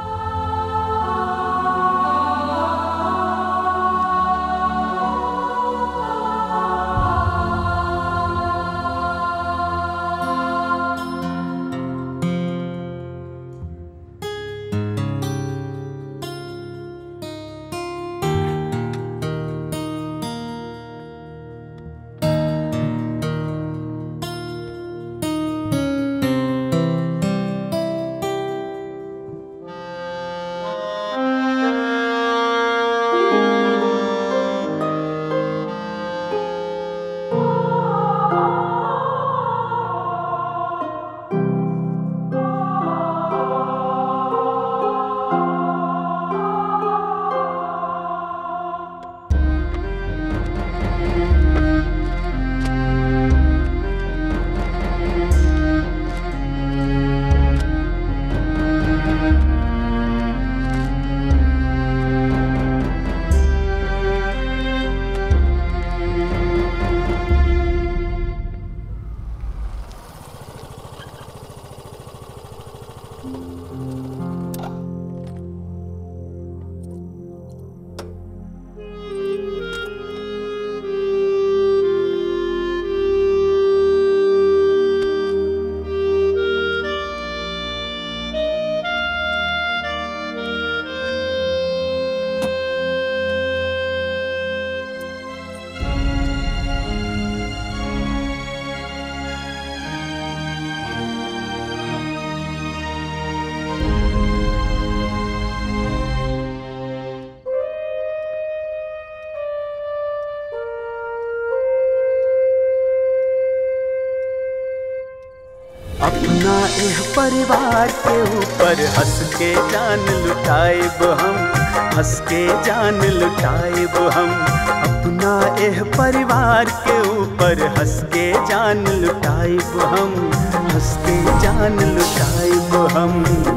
अपना एह परिवार के ऊपर हंस के जान लुटाएब हम हंस के जान लुटाएब हम अपना एह परिवार के ऊपर हंस के जान लुटाएब हम हंस के जान लुटाएब हम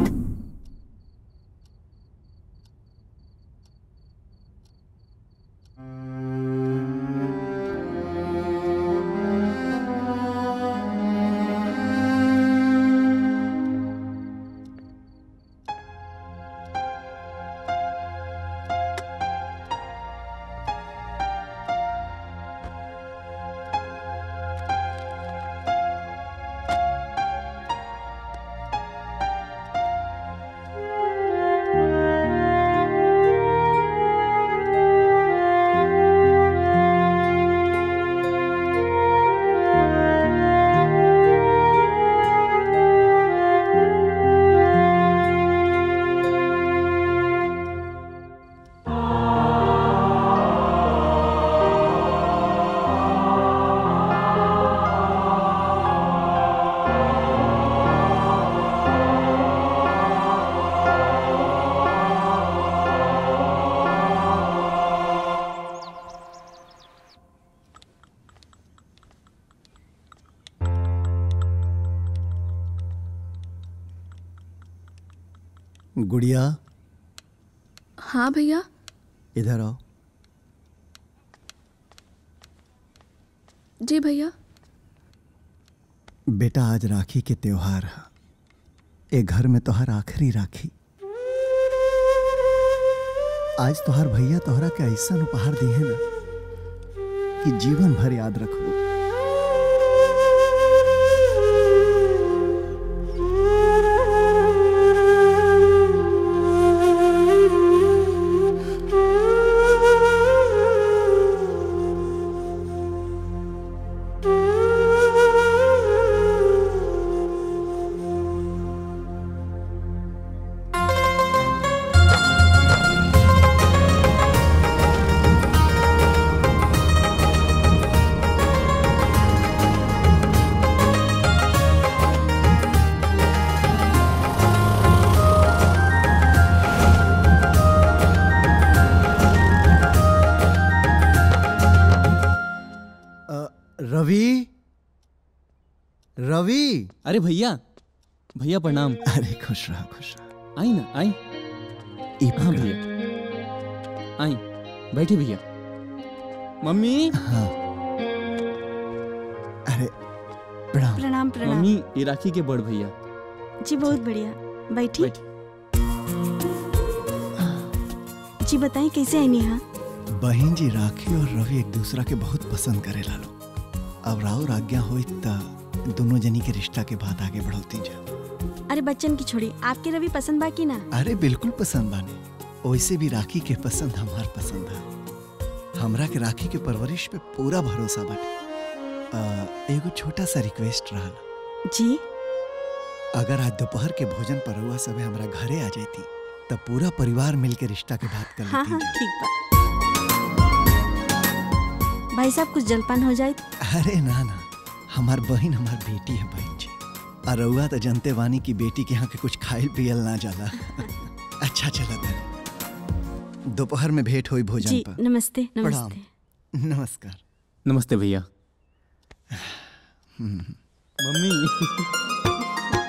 गुड़िया हाँ भैया इधर आओ जी भैया बेटा आज राखी के त्योहार है ए घर में तोहर आखिरी राखी आज तोहर भैया तोहरा के ऐसा उपहार दिए ना कि जीवन भर याद रखबू रवि अरे भैया भैया प्रणाम अरे खुश रहा खुश रहा आई ना आई ई हाँ भैया आई बैठे भैया मम्मी हाँ अरे प्रणाम प्रणाम प्रणाम मम्मी ये राखी के बड़ भैया जी बहुत बढ़िया बैठी जी बताएं कैसे आई नेहा बहन जी राखी और रवि एक दूसरा के बहुत पसंद करे लालो अब राहुल आज्ञा होई त दोनों जनी के रिश्ता के बाद आगे बढ़ौती जा अरे बच्चन की छोड़ी आपके रवि पसंद बा की ना अरे बिल्कुल पसंद बाने वैसे भी राखी के पसंद हमार पसंद है हमरा के राखी के परवरिश पे पूरा भरोसा बाटे अ, एगो छोटा सा रिक्वेस्ट रहल जी अगर आज दोपहर के भोजन पर हुआ सबे हमरा घरे आ जाती तब पूरा परिवार मिल के रिश्ता के बात कर हाँ लेती हाँ ठीक बा भाई साहब कुछ जलपान हो जाए अरे ना ना हमार बहन हमार बेटी है बहन जी और रउआ तो जनते वानी की बेटी के यहाँ के कुछ खाइल पियल ना जाला अच्छा चला तनी दोपहर में भेंट हुई भोजन जी पर नमस्ते प्रणाम नमस्ते नमस्कार नमस्ते भैया हम्म। मम्मी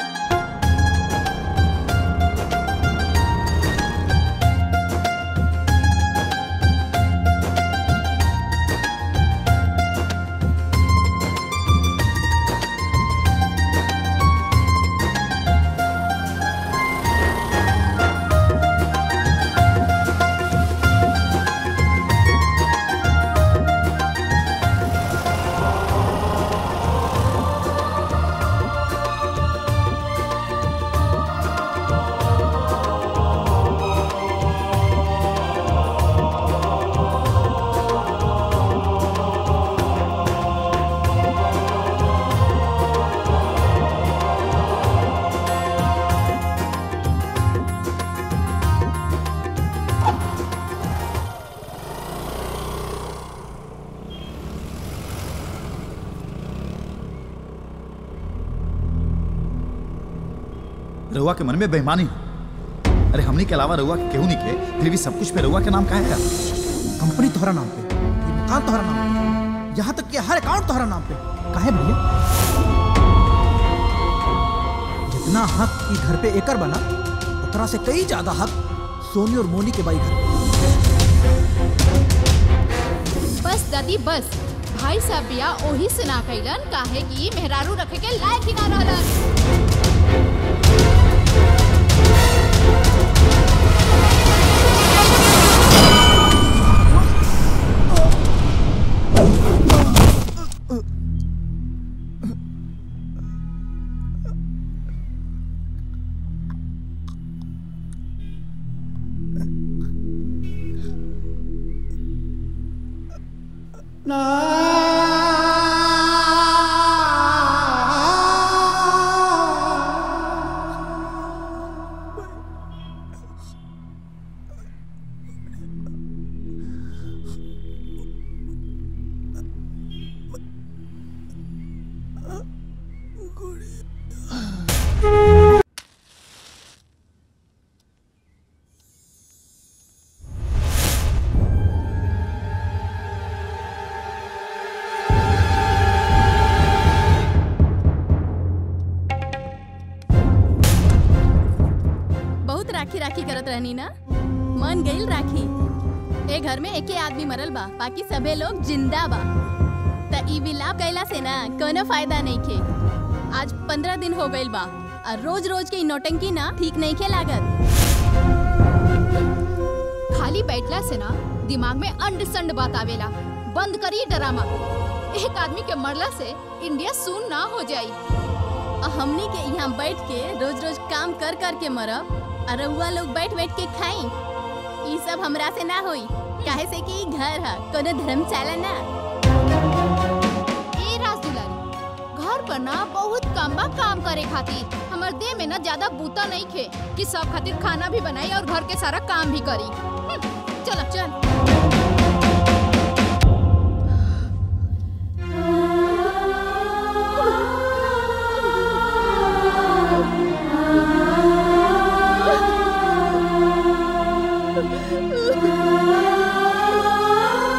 रउआ के मन में बेईमानी हो अरे हमनी के अलावा रउआ के केहू नहीं के फिर भी सब कुछ पे रउआ के नाम काहे है कंपनी तोहरा नाम पे ये मकान तोहरा नाम पे यहाँ तक कि हर अकाउंट तोहरा नाम पे काहे भैया जितना हक ई घर पे एकर बना उतना से कई ज्यादा हक सोनी और मोनी के बाई घर बस दादी बस भाई साहब बिया ओही से ना कैलन काहे कि मेहरारू रखे के लायक ही ना रहलन बहुत राखी राखी करत रहनी ना मन गईल राखी ए घर में एके आदमी मरल बा बाकी सबे लोग जिंदा बा त ई विलाप कैला से ना कोनो फायदा नहीं खे आज पंद्रह दिन हो गईल बा और रोज रोज के ई नौटंकी ना ठीक नहीं खे लागत खाली बैठला से ना दिमाग में अंड संड बात आवेला बंद करी ड्रामा एक आदमी के मरला से इंडिया सुन ना हो जाई और हमनी के यहाँ बैठ के रोज रोज काम कर कर के मरब और रउआ लोग बैठ बैठ के खाई ई सब हमरा से ना होई काहे से कि ई घर है कोनो धर्मशाला ना ए राज दुलारी घर पर ना बहुत काम बा काम करे खातिर हमर देह में ना ज्यादा बूता नहीं खे कि सब खातिर खाना भी बनाई और घर के सारा काम भी करी हम्म, चल चल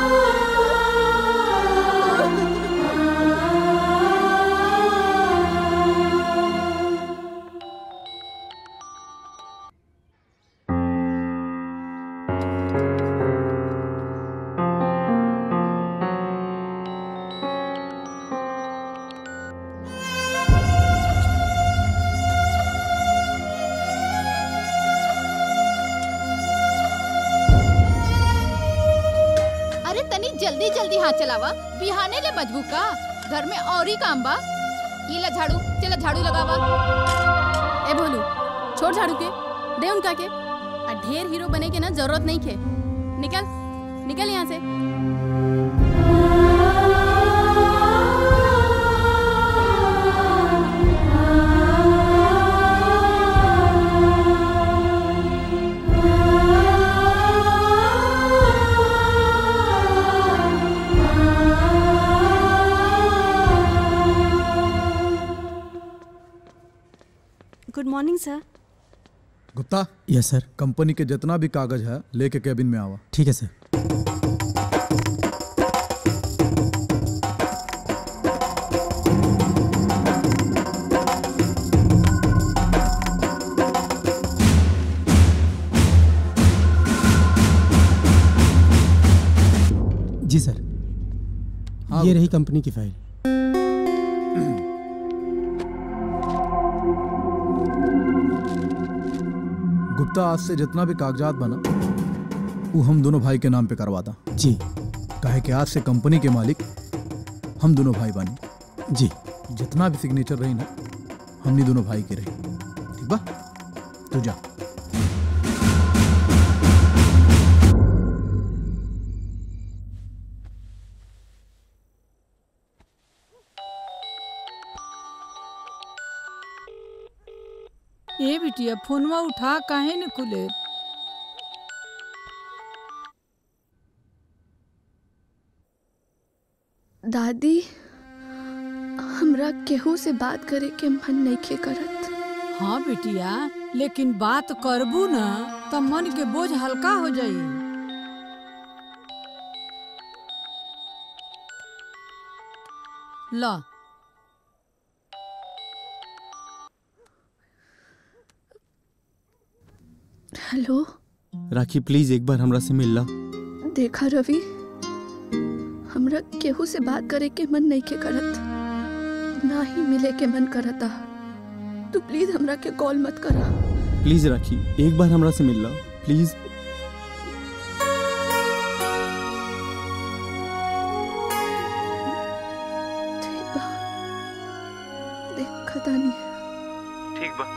Thank you. जल्दी जल्दी हाथ चलावा बिहाने ले बजबू का घर में और ही काम बा ये ला झाड़ू चला झाड़ू लगावा ए भोलू छोड़ झाड़ू के दे उनका के आ ढेर हीरो बने के ना जरूरत नहीं खे निकल निकल यहाँ से good morning sir Gupta yes sir company के जितना भी कागज है लेके कैबिन में आवा ठीक है सर जी सर हाँ, ये रही कंपनी की फाइल गुप्ता आज से जितना भी कागजात बना वो हम दोनों भाई के नाम पे करवाता जी काहे कि आज से कंपनी के मालिक हम दोनों भाई बनी जी जितना भी सिग्नेचर रही ना हमनी दोनों भाई के रही ठीक बा तू जा ए बिटिया फोनवा उठा काहे न खुले दादी हमरा केहू से बात करे के मन नहीं करत हाँ बिटिया लेकिन बात करबू ना तो मन के बोझ हल्का हो जाई ला हेलो राखी प्लीज एक बार हमरा से मिल ला देखा रवि हमरा केहू से बात करे के मन नहीं के करत ना ही मिले के मन करता तू प्लीज हमरा के कॉल मत करा प्लीज राखी एक बार हमरा से मिल ला प्लीज देखा तानी ठीक बा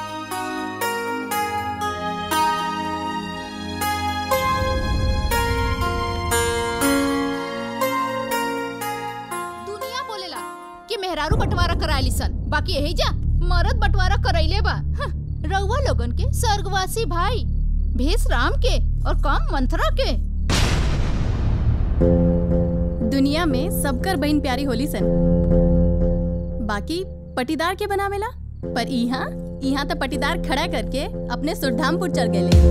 दुनिया बोलेला कि मेहरारू बंटवारा करायली सन बाकी यही जा मरद बंटवारा करैले बा हं, रउआ लोगन के स्वर्गवासी भाई भेष राम के और काम मंथरा के दुनिया में सबकर बहन प्यारी होली सन बाकी पटीदार के बनावेला पर यहाँ यहाँ तो पटीदार खड़ा करके अपने सुरधामपुर चल गए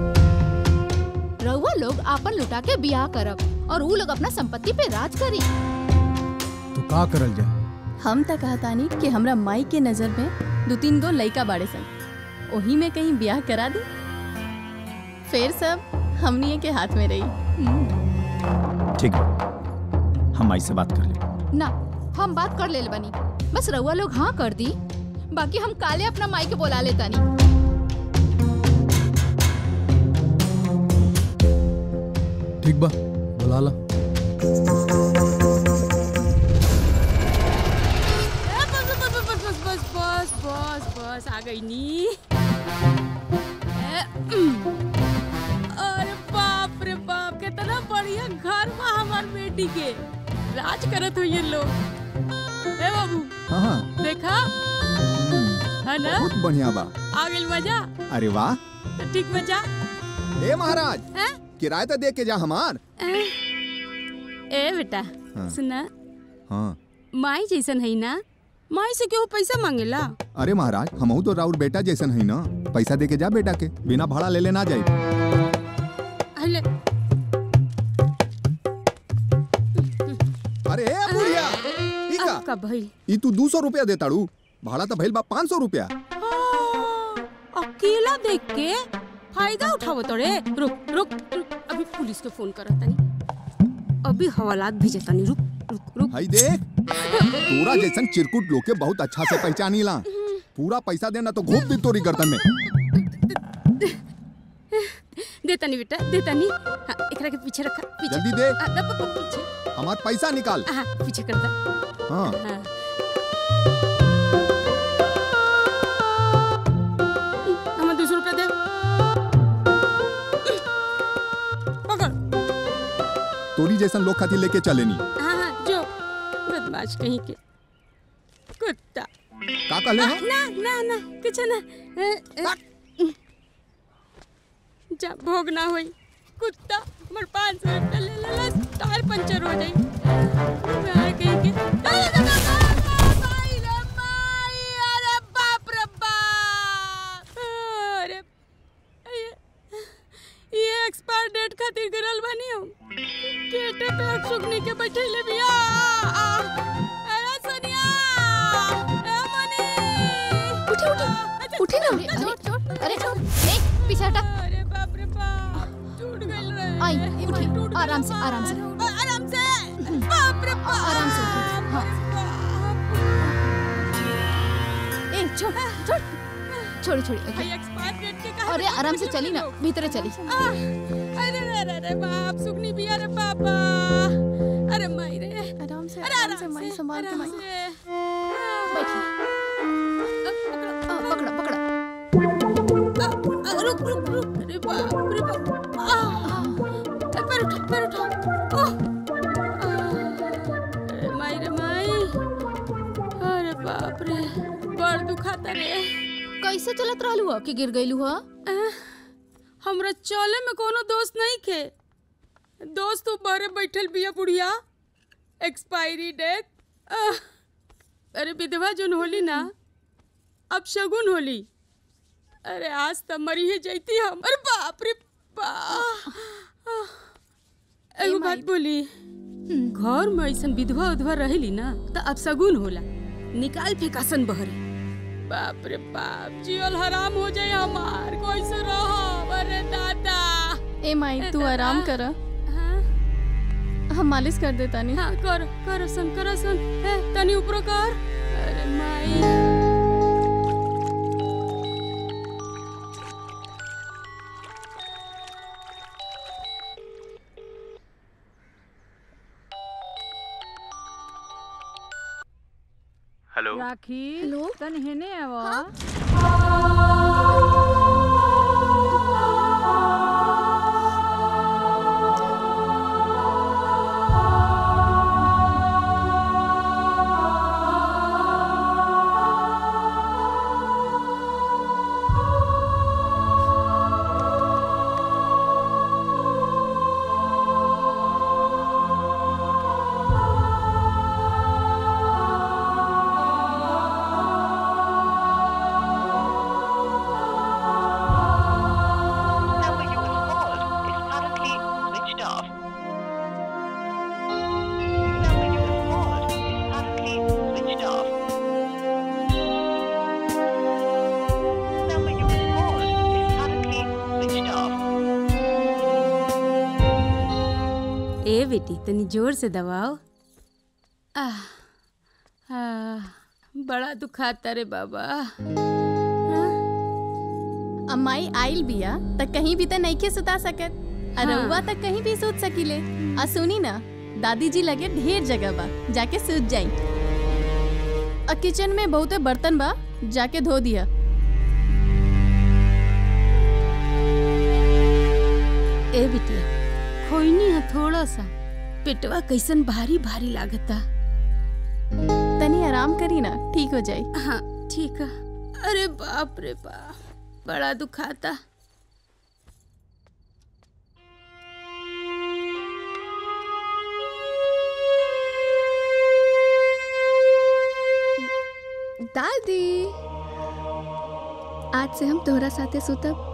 रउआ लोग आपन लुटा के बियाह करब और ऊ लोग अपना संपत्ति पे राज करी तो का करल जाए हम तो कहतानी कि हमरा माई के नजर में दो तीन गो लइका बाड़े सन ओही में कहीं ब्याह करा दी फिर सब हमनी के हाथ में रही ठीक है हम माई से बात कर ले ना हम बात कर लेल बनी बस रउआ लोग हाँ कर दी बाकी हम काले अपना माई के बोला लेतानी ठीक बा बुला ला बस बस बस बस बस बस बस बस आ गई नी ए, उम। अरे बाप रे बाप कितना बढ़िया घर बा हमार बेटी के राज करत हो ये लोग ए बाबू हाँ हाँ देखा है ना बहुत बढ़िया बा आ गई मजा अरे वाह तो ठीक मजा ए महाराज हैं? किराया तो दे के जा हमार ए बेटा हाँ। सुना हाँ माई जैसन है ना माई से केहू पैसा मांगेला अरे महाराज हमहू तो राउर बेटा जैसन है ना पैसा दे के जा बेटा के बिना भाड़ा ले लेना जाए अले अरे ए बुढ़िया ई का का भइल ई तू दू सौ रुपया देताड़ू भाड़ा तो भइल बा पाँच सौ रुपया अकेला देख के फायदा उठावो तोरे रुक रुक रुक अभी पुलिस के फोन करत तनी अभी हवालात भेजे तनी रुक रुक रुक हई देख तोरा जैसन चिरकुट लोग के बहुत अच्छा से पहचानी ला पूरा पैसा देना तो घूप दी तोरी गर्दन में दे तनी बेटा दे तनी हाँ, एकरा के पीछे रखा पीछे जल्दी दे। आ, द- प- प- पीछे हमार पैसा निकाल हाँ पीछे कर दा हाँ हाँ हमें दो सौ रुपया दे पकड़ तोरी जैसन लोग खातिर लेके चलेनी हाँ हाँ जो बदमाश कहीं के कुत्ता का कहले आ, हैं? ना ना ना कुछ ना अ, अ, जा भोग ना होई कुत्ता हमर पाँच सौ रुपया ले लेला टायर पंचर हो जाई मैं कहीं के अरे दा, दा, दा, दा, माई रे माई, अरे बाप रे बाप अरे ये- ये एक्सपायर डेट खातिर गिरल बानी हम केटे पे सुगनी के बैठैले बिया आ, आ, अरे सोनिया ए मनी उठी उठी उठी ना अरे अरे ए पीछे हटा अरे बाप रे बाप टूट गइल रे आई उठी आराम से आराम से आराम से बाप रे बाप आराम से उठी हाँ ए छोड़ छोड़ छोड़ी छोड़ी भाई एक्सपायर डेट के कहा अरे आराम से चली ना भीतर चली अरे रे रे रे बाप सुगनी बिया रे पापा अरे माई रे आराम से अरे आराम से माई संभाल के माई पकड़ा पकड़ा आ, रुक रुक रुक अरे बाप रे बाप आ, आ, पैर उठा पैर उठा आ, आ, अरे माई रे माई अरे बाप रे बड़ दुखाता रे कैसे चलत रहलू हो कि गिर गइलू हो हमरा चले में कोनो दोस्त नहीं खे दोस्त तो बारे बैठल बिया बुढ़िया एक्सपायरी डेट अरे विधवा जोन होली ना अब शगुन होली अरे आज तब मरी है जैती हम अरे बाप रे बाप एगो बात बोली घर में ऐसन विधवा उधवा रहेली ना तो अब शगुन होला निकाल फेंकासन बहरे बाप रे बाप जियल हराम हो जाए हमार कैसे रहो अरे दादा ए माई तू आराम कर हम मालिश कर देता नहीं हाँ कर कर सन कर सन है तनी ऊपर कर अरे माई हेलो राखी हेलो तन हेने आवा ए बेटी तनी जोर से दबाओ आह आह बड़ा दुखाता रे बाबा अम्माई आइल बिया त कहीं भी त नइखे सुता सकत हाँ। अरउआ तक कहीं भी सूत सकीले आ सुनी ना दादी जी लगे ढेर जगह बा जाके सूत जाई आ किचन में बहुते बर्तन बा जाके धो दिया ए बिटिया खोइनी है थोड़ा सा पेटवा कैसन भारी भारी लागता तनी आराम करी ना ठीक हो जाई हाँ ठीक है अरे बाप रे बाप बड़ा दुखाता दादी आज से हम तोहरा साथे सुतब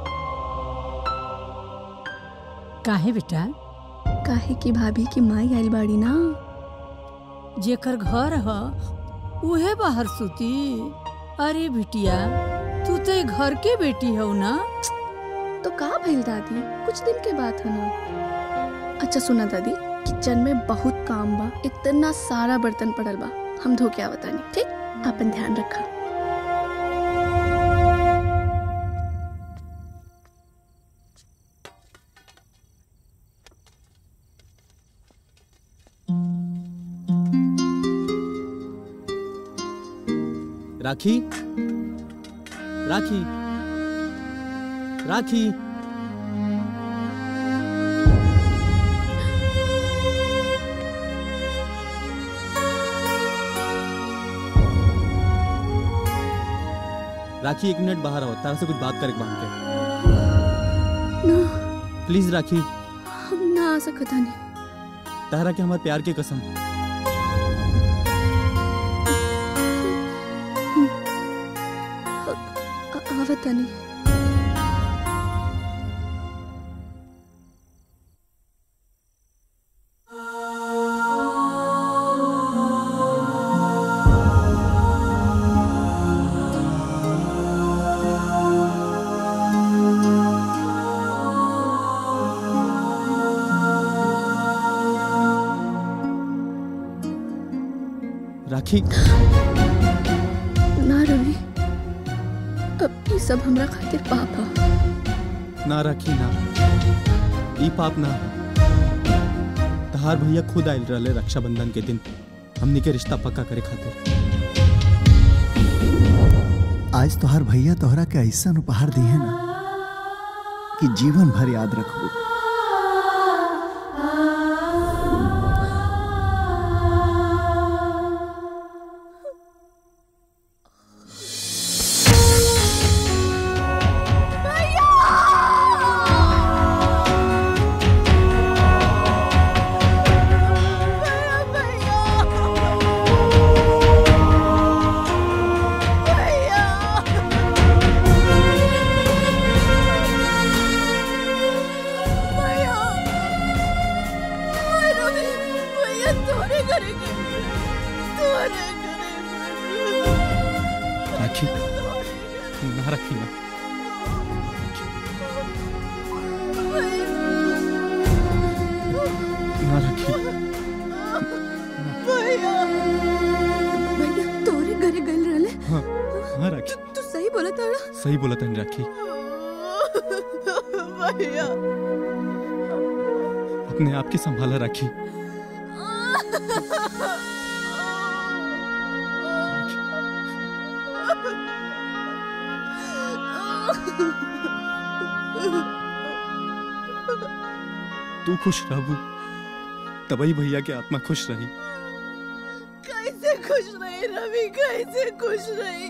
काहे बेटा काहे की भाभी की माई आइल बाड़ी ना जेकर घर ह उहे बाहर सुती अरे बिटिया तू तो ए घर के बेटी हो ना तो का भइल दादी कुछ दिन के बात है ना अच्छा सुना दादी किचन में बहुत काम बा इतना सारा बर्तन पड़ल बा हम धो के आवतानी ठीक अपन ध्यान रखा राखी राखी राखी राखी एक मिनट बाहर आओ तारा से कुछ बात करे बांध के ना प्लीज राखी हम ना आ सकता नहीं तारा के हमारे प्यार के कसम आवता नहीं राखी ना रवि अब ये सब हमरा खातिर पाप है ना राखी ना ई पाप ना तहार भैया खुद आयल रहले रक्षाबंधन के दिन हमनी के रिश्ता पक्का करे खातिर आज तोहार भैया तोहरा के ऐसा उपहार दिए ना कि जीवन भर याद रखबू राखी ना राखी ना ना राखी भैया तोरे घरे गइल रहले हाँ हाँ राखी तू सही बोला ताड़ा सही बोला तन राखी भैया अपने आप की संभाला राखी तू खुश रहबू तबई भैया के आत्मा खुश रही कैसे खुश रही रवि कैसे खुश रही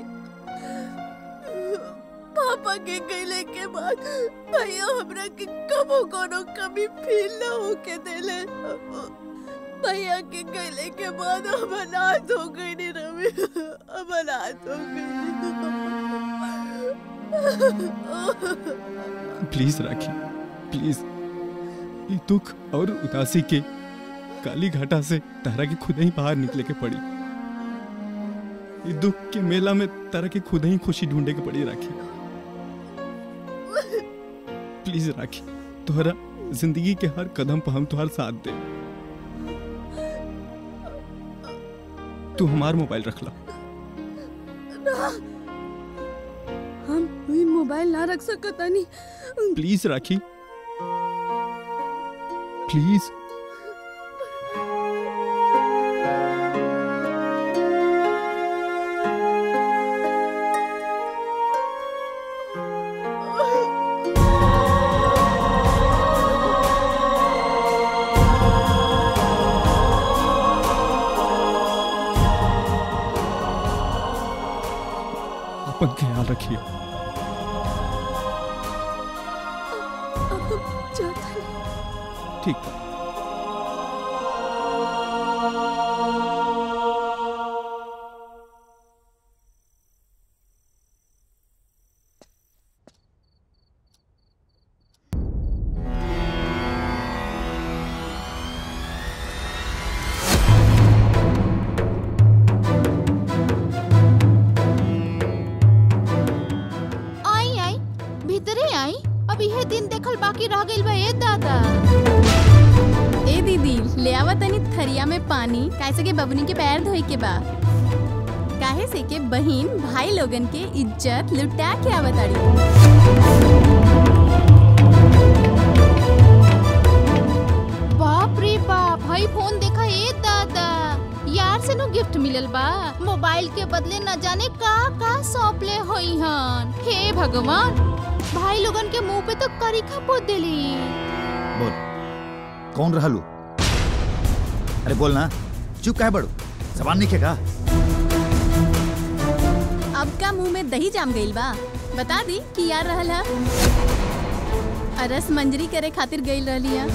पापा के गईले के बाद भैया हमरा के कबो कोनो कमी फील ना होके देले भैया के गईले के बाद हम अनाथ हो गई नी रवि हम अनाथ हो गई प्लीज राखी प्लीज ये दुख और उदासी के काली घाटा से तारा के खुद ही बाहर निकले के पड़ी ये दुख के मेला में तारा के खुद ही खुशी ढूंढे के पड़ी राखी प्लीज राखी तोहरा जिंदगी के हर कदम पर हम तुम्हारा साथ दे तू हमार मोबाइल रख ला ना हम ई मोबाइल ना रख सकता नहीं प्लीज राखी प्लीज अपन ख्याल रखिए अब हम जाता नहीं ठीक बा। आई आई भीतरे आई अब यह दिन देखल बाकी रह गइल बा ए दादा ए दीदी ले आवा तनी थरिया में पानी कैसे के बबनी के पैर धोई के बा काहे से के बहिन भाई लोगन के इज्जत लुटा के आवताड़ी बाप रे बाप भाई फोन देखा ए दादा यार से नु गिफ्ट मिलल बा मोबाइल के बदले न जाने का का सौंपले होई हन हे भगवान भाई लोगन के मुंह पे तो करिखा पोत देली बोल कौन रहलू अरे बोल ना चुप काहे बड़ू जबान नहीं खेगा अब का मुंह में दही जाम गइल बा बता दी कि यार रहल हा अरस मंजरी करे खातिर गइल रहली हा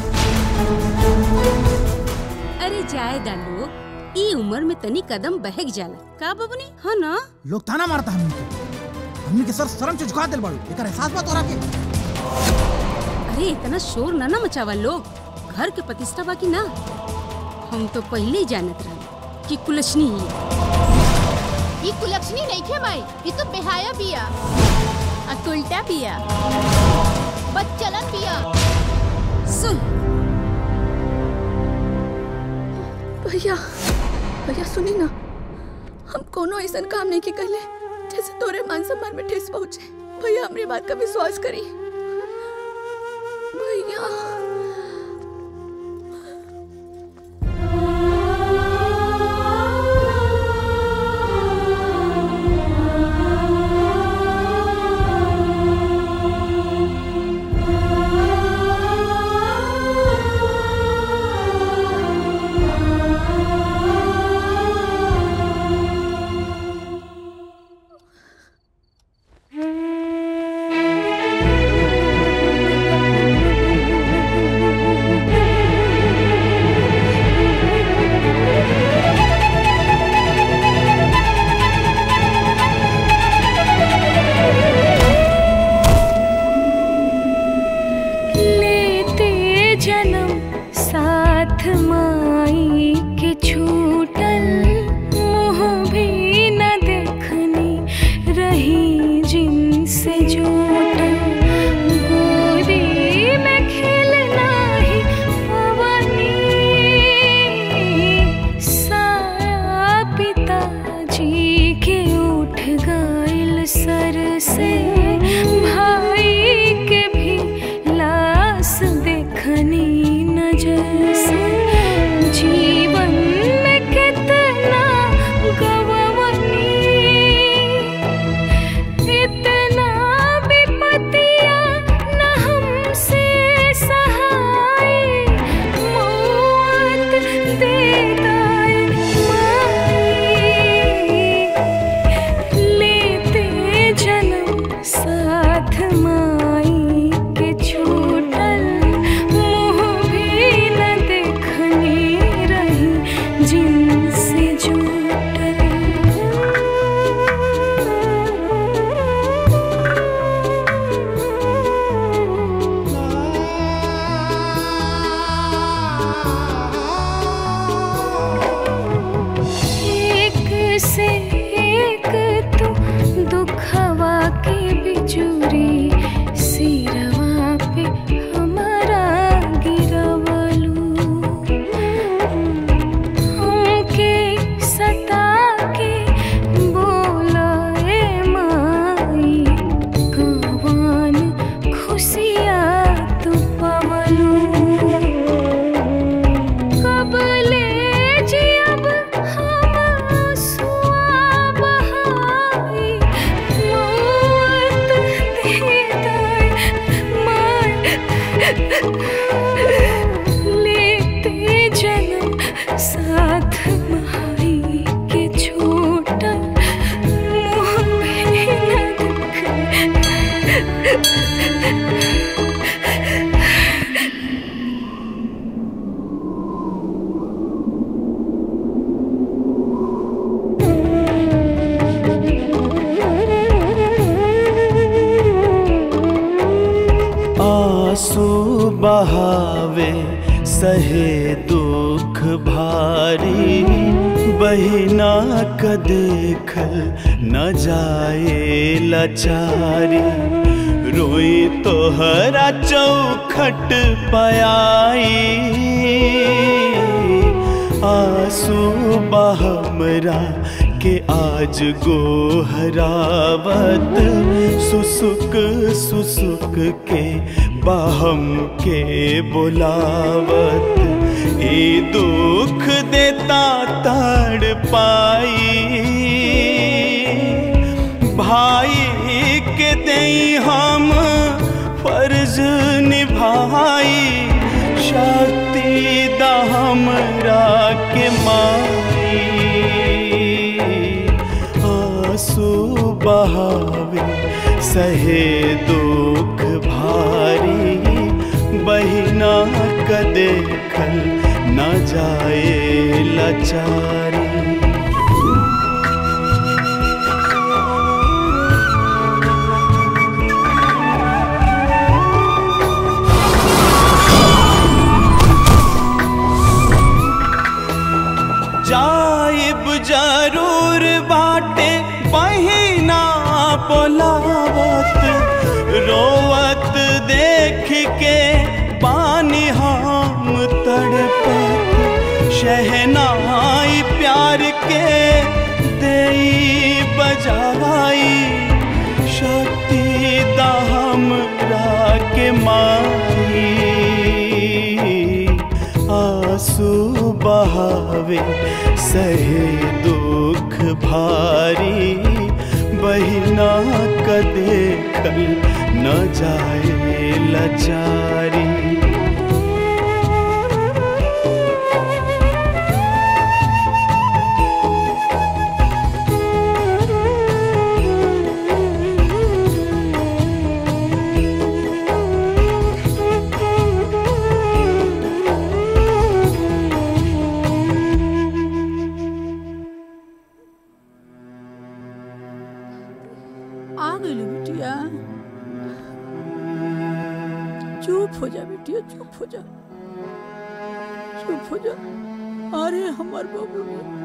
अरे जाए दा लोग ई उम्र में तनी कदम बहक जाला का बबनी हाँ ना लोग ताना मारता हमनी के हमनी के सर शर्म से झुका दिल बाड़ू एकर एहसास बा तोरा के अरे इतना शोर ना ना मचावा लोग घर के प्रतिष्ठा बा कि ना हम तो पहले ही जानत रहे कि कुलछनी ही है। ई कुलक्षणी नहीं खे माई ई तो बेहाया बिया अकुलटा पिया बच्चलन बिया सुन भैया भैया सुनी ना हम कोनो ऐसा काम नहीं के कहले जैसे तोरे मान सम्मान में ठेस पहुंचे भैया हमारी बात का विश्वास करी भैया लेते जन्म साथ माई के छूटल मुँह भी न देखनी रही जिनसे जूटल गोदी में खेलना ही पवनी साया पिताजी के उठ गइल सर से भाई के भी लाश देखनी नजर से जीवन में कितना गवनी इतना विपतिया न हमसे सहाय मौत दे दाए माई लेते जन्म साथ माई के छूटल मुँह भी न देखनी रही जिनसे एक से एक तू दुखवा के बिजुरी सिरवा पे हमारा गिरवलू हमके सता के बोलाए माई कवान खुशिया तू पवलू कब ले जियब हम आंसुआ बहाई मौत दे दाए मार लेते जन्म साथ माई के छोटल मुँह भी न आंसू बहावे सहे दुख भारी बहिना क देखल न जाए लाचारी रोई तोहरा चौखट पयाई आंसू बहमरा के आज गोहरावत सुसुक सुसुक के बहम के बुलावत ए दुख देता तड़ पाई भाई के दई हम फर्ज निभाई शक्ति दा हमरा के माई आंसू बहावे सहे दुख भारी बहिना क देखल न जाए लाचारी जाइब जरूर बाटे बहिना बोलावत रोवत देख के पानी हम तड़पत शहनाई प्यार के देई बजाई शक्ति दा हमरा के माई आंसू बहावे सहे दुख भारी बहिना क देखल न जाए लाचारी आ गई बिटिया चुप हो जा बिटिया चुप हो जा चुप हो जा अरे हमार बाबू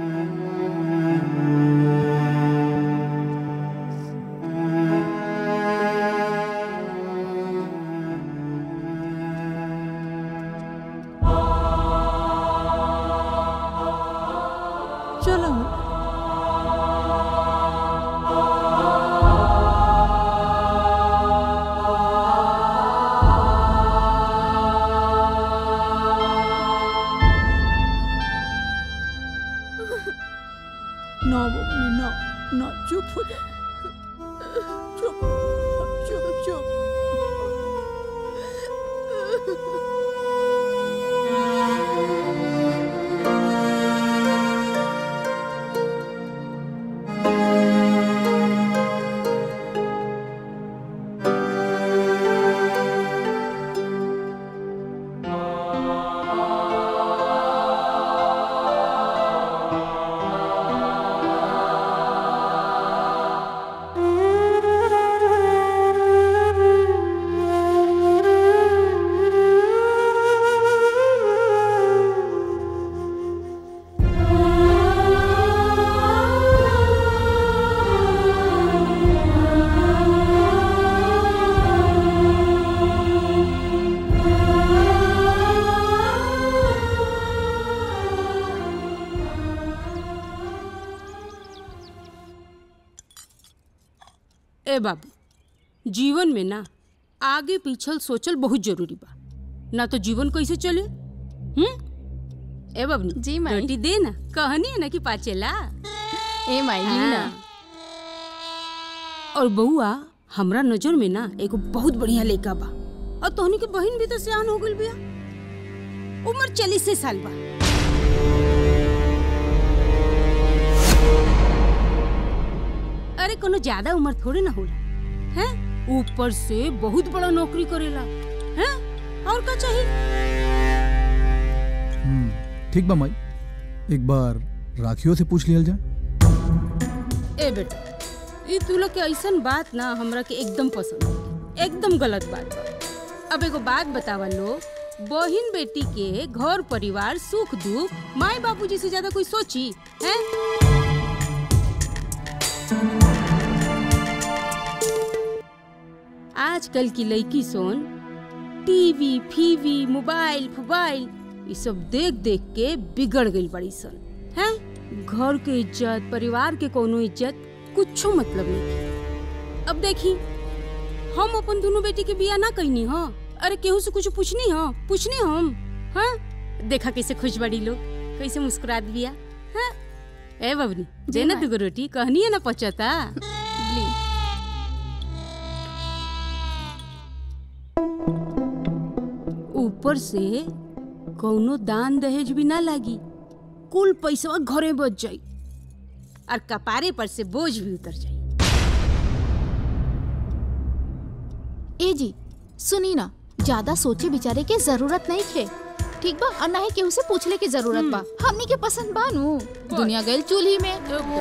चलो ना बबली ना ना चुप हो जा चुप चुप चुप ए बाबू जीवन में ना आगे पीछल सोचल बहुत जरूरी बा ना तो जीवन कैसे चले हम्म ए बाबू जी माई। रोटी दे ना कहनी है ना कि पाचेला ए माई ली ना और बउआ हमरा नजर में ना एगो बहुत बढ़िया लड़का बा और तोहनी के बहन भी तो सियान हो गइल बिया उम्र चालीस साल बा अरे कोनो ज्यादा उम्र थोड़ी ना होला हैं ऊपर से बहुत बड़ा नौकरी करेला हैं और का चाहिए ठीक बा माई एक बार राखियों से पूछ लियल जाए ए बेटा ई तू लोग के ऐसन बात ना हमरा के एकदम पसंद नहीं। एकदम गलत बात बा अब एगो बात बतावा लो बहिन बेटी के घर परिवार सुख दुख माई बाबूजी से ज्यादा कोई सोची है आजकल की लड़की सोन टीवी फीवी मोबाइल फुबाइल ये सब देख देख के बिगड़ गई बड़ी सन हैं घर के इज्जत परिवार के कोनो इज्जत कुछो मतलब नहीं अब देखी हम अपन दोनों बेटी के बिया ना कहनी हो अरे केहू से कुछ पूछनी हो पूछनी हम हाँ देखा कैसे खुश बड़ी लोग कैसे मुस्कुरात बिया हाँ ए बबनी दे ना माई। दुगो रोटी कहनी है ना पचता ऊपर से कौनो दान दहेज भी ना लागी कुल पैसा घरे बच जाई और कपारे पर से बोझ भी उतर जाई ए जी सुनी ना ज्यादा सोचे विचारे के जरूरत नहीं थे ठीक बा और ना ही केहू से पूछले की जरूरत बा हमनी के पसंद बा नु दुनिया गइल चूल्ही में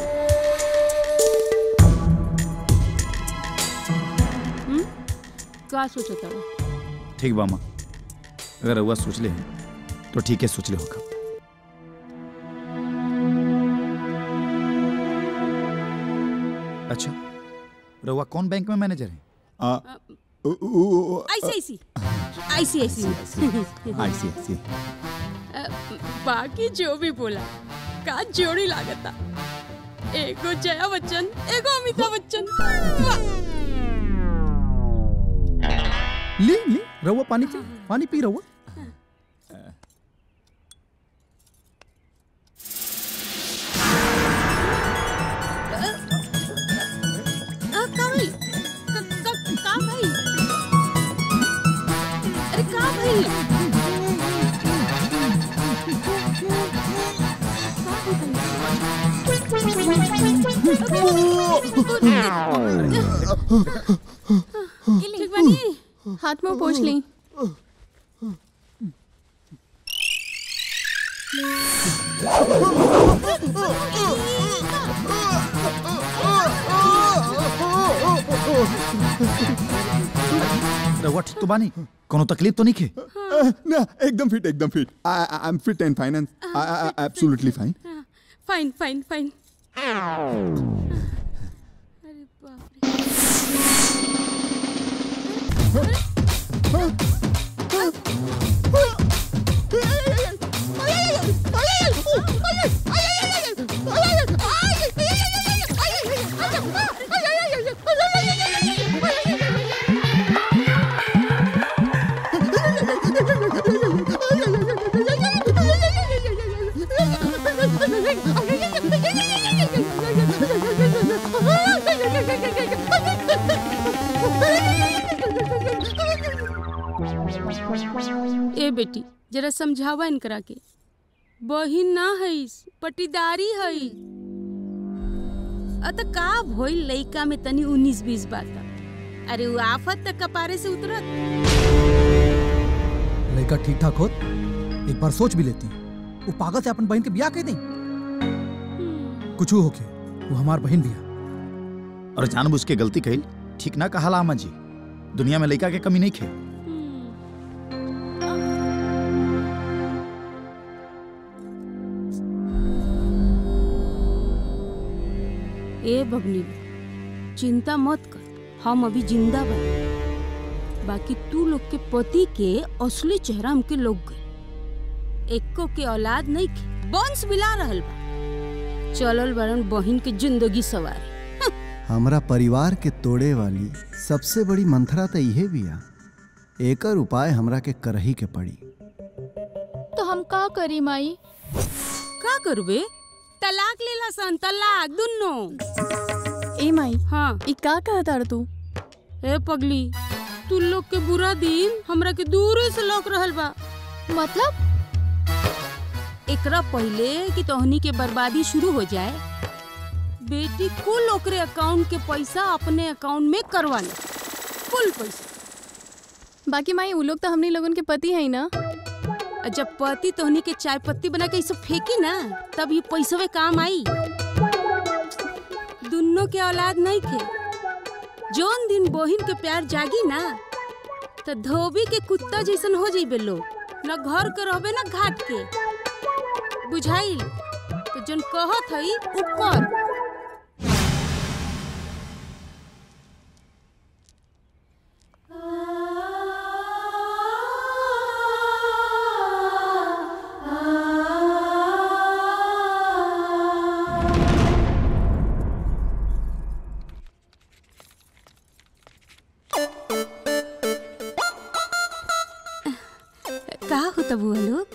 का सोचता बा? ठीक बा माँ अगर रउआ सोच ले हैं, तो ठीक है सोच ले होगा अच्छा रउआ कौन बैंक में मैनेजर है ऐसी ऐसी ऐसी ऐसी आईसीआईसी बाकी जो भी बोला का जोड़ी लागता एगो जया बच्चन एगो अमिताभ बच्चन वाह! ली ली रहुआ पानी पी पानी पी रहुआ आ, का भाई का, का, का भाई अरे का भाई ठीक बानी हाथ में पोछ ली रउआ ठीक तो बानी कोनो तकलीफ तो नहीं खे ना एकदम फिट एकदम fit I am fit and finance absolutely fine fine fine fine ए बेटी जरा समझावा इनकरा के बहिन ना हईस पटीदारी हई अत का भइल लइका में तनी उन्नीस बीस बात अरे वो आफत तक कपारे से उतरत लड़का ठीक ठाक होत एक बार सोच भी लेती वो पागल से अपन बहन के ब्याह कह दी कुछ होके वो हमार बहन बिया और जानबूझ के गलती कही ठीक ना कहा लामा जी दुनिया में लड़का के कमी नहीं खे ए बबली चिंता मत कर हम अभी जिंदा बन बाकी तू लोग के पति के असली चेहरा हमके लोग गए एको के औलाद नहीं के वंश मिला रहल बा चलल बड़न बहिन के जिंदगी सवार हमरा परिवार के तोड़े वाली सबसे बड़ी मंथरा तो इहे बिया एकर उपाय हमरा के करही के पड़ी तो हम का करी माई का करबे तलाक लेला सन तलाक दुन्नो ए माई हाँ ई का कहता रे तू ए पगली तू लोग के बुरा दिन हमरा के दूरे से लौक रहल बा मतलब एकरा पहले कि तोहनी के बर्बादी शुरू हो जाए बेटी कुल ओकरे अकाउंट के पैसा अपने अकाउंट में करवा ले कुल पैसा बाकी माई उ लोग तो हमनी लोगन के पति है ना आ जब पति तोहनी के चाय पत्ती बना के इसे फेंकी ना तब ये पैसवे काम आई दुन्नो के औलाद नहीं थे जोन दिन बहिन के प्यार जागी ना तो धोबी के कुत्ता जैसन हो जाइबे लोग न घर के रहबे ना घाट के बुझाइल तो जोन कहत हई उ कर तब हुआ लोग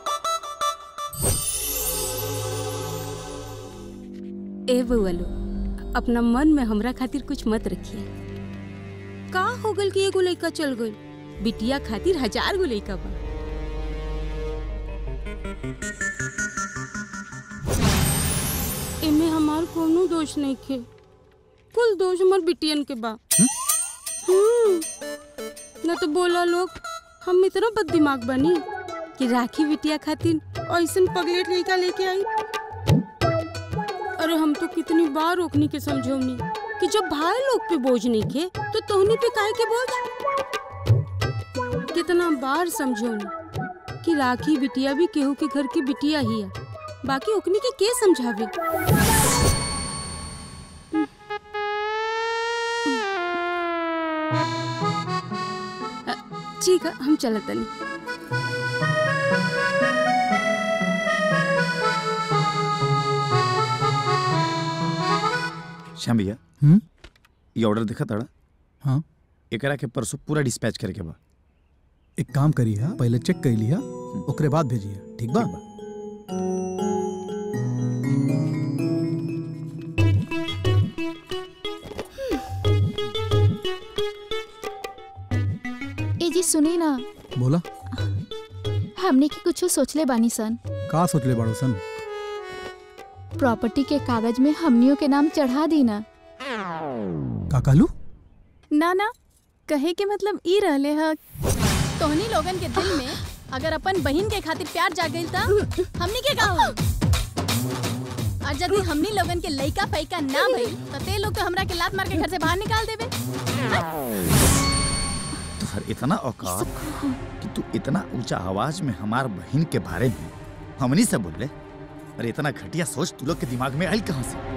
ए बउआ लोग अपना मन में हमरा खातिर कुछ मत रखिए का हो गल कि एगो लइका चल गइल बिटिया खातिर हजार गो लइका बा एमे हमार कोनो दोष नहीं खे कुल दोष हमार बिटियन के बा हम्म, न तो बोला लोग हम इतना बद दिमाग बनी कि राखी बिटिया खातिर ऐसन पगलेट लड़का लेके आई अरे हम तो कितनी बार रोकनी के समझौनी कि जब भाई लोग पे बोझ नहीं खे तो तोहनी पे काहे के बोझ कितना बार समझौनी कि राखी बिटिया भी केहू के घर की बिटिया ही है बाकी ओकनी के के समझावे अ, ठीक है हम चलत तनी श्याम भैया हम्म? ये ऑर्डर देखा ताड़ा हाँ एकरा के परसों पूरा डिस्पैच करे के बा एक काम करिए पहले चेक कर लिया ओकरे बाद भेजिए ठीक बा ए जी सुनी ना बोला हमने की कुछ सोचले बानी सन का सोचले बाड़ो सन प्रॉपर्टी के कागज में हमनियों के नाम चढ़ा दी ना का कहलू ना ना कहे के मतलब ई रहले ह तोहनी लोगन के दिल में अगर अपन बहन के खातिर प्यार जाग गइल त हमनी के का होई और यदि हमनी लोगन के लइका पैका ना भइल त ते लोग तो हमरा के लात मार के घर से बाहर निकाल देबे तुहर इतना औकात कि तू इतना ऊंचा आवाज में हमार बहन के बारे में हमनी से बोले अरे इतना घटिया सोच तू लोग के दिमाग में आई कहां से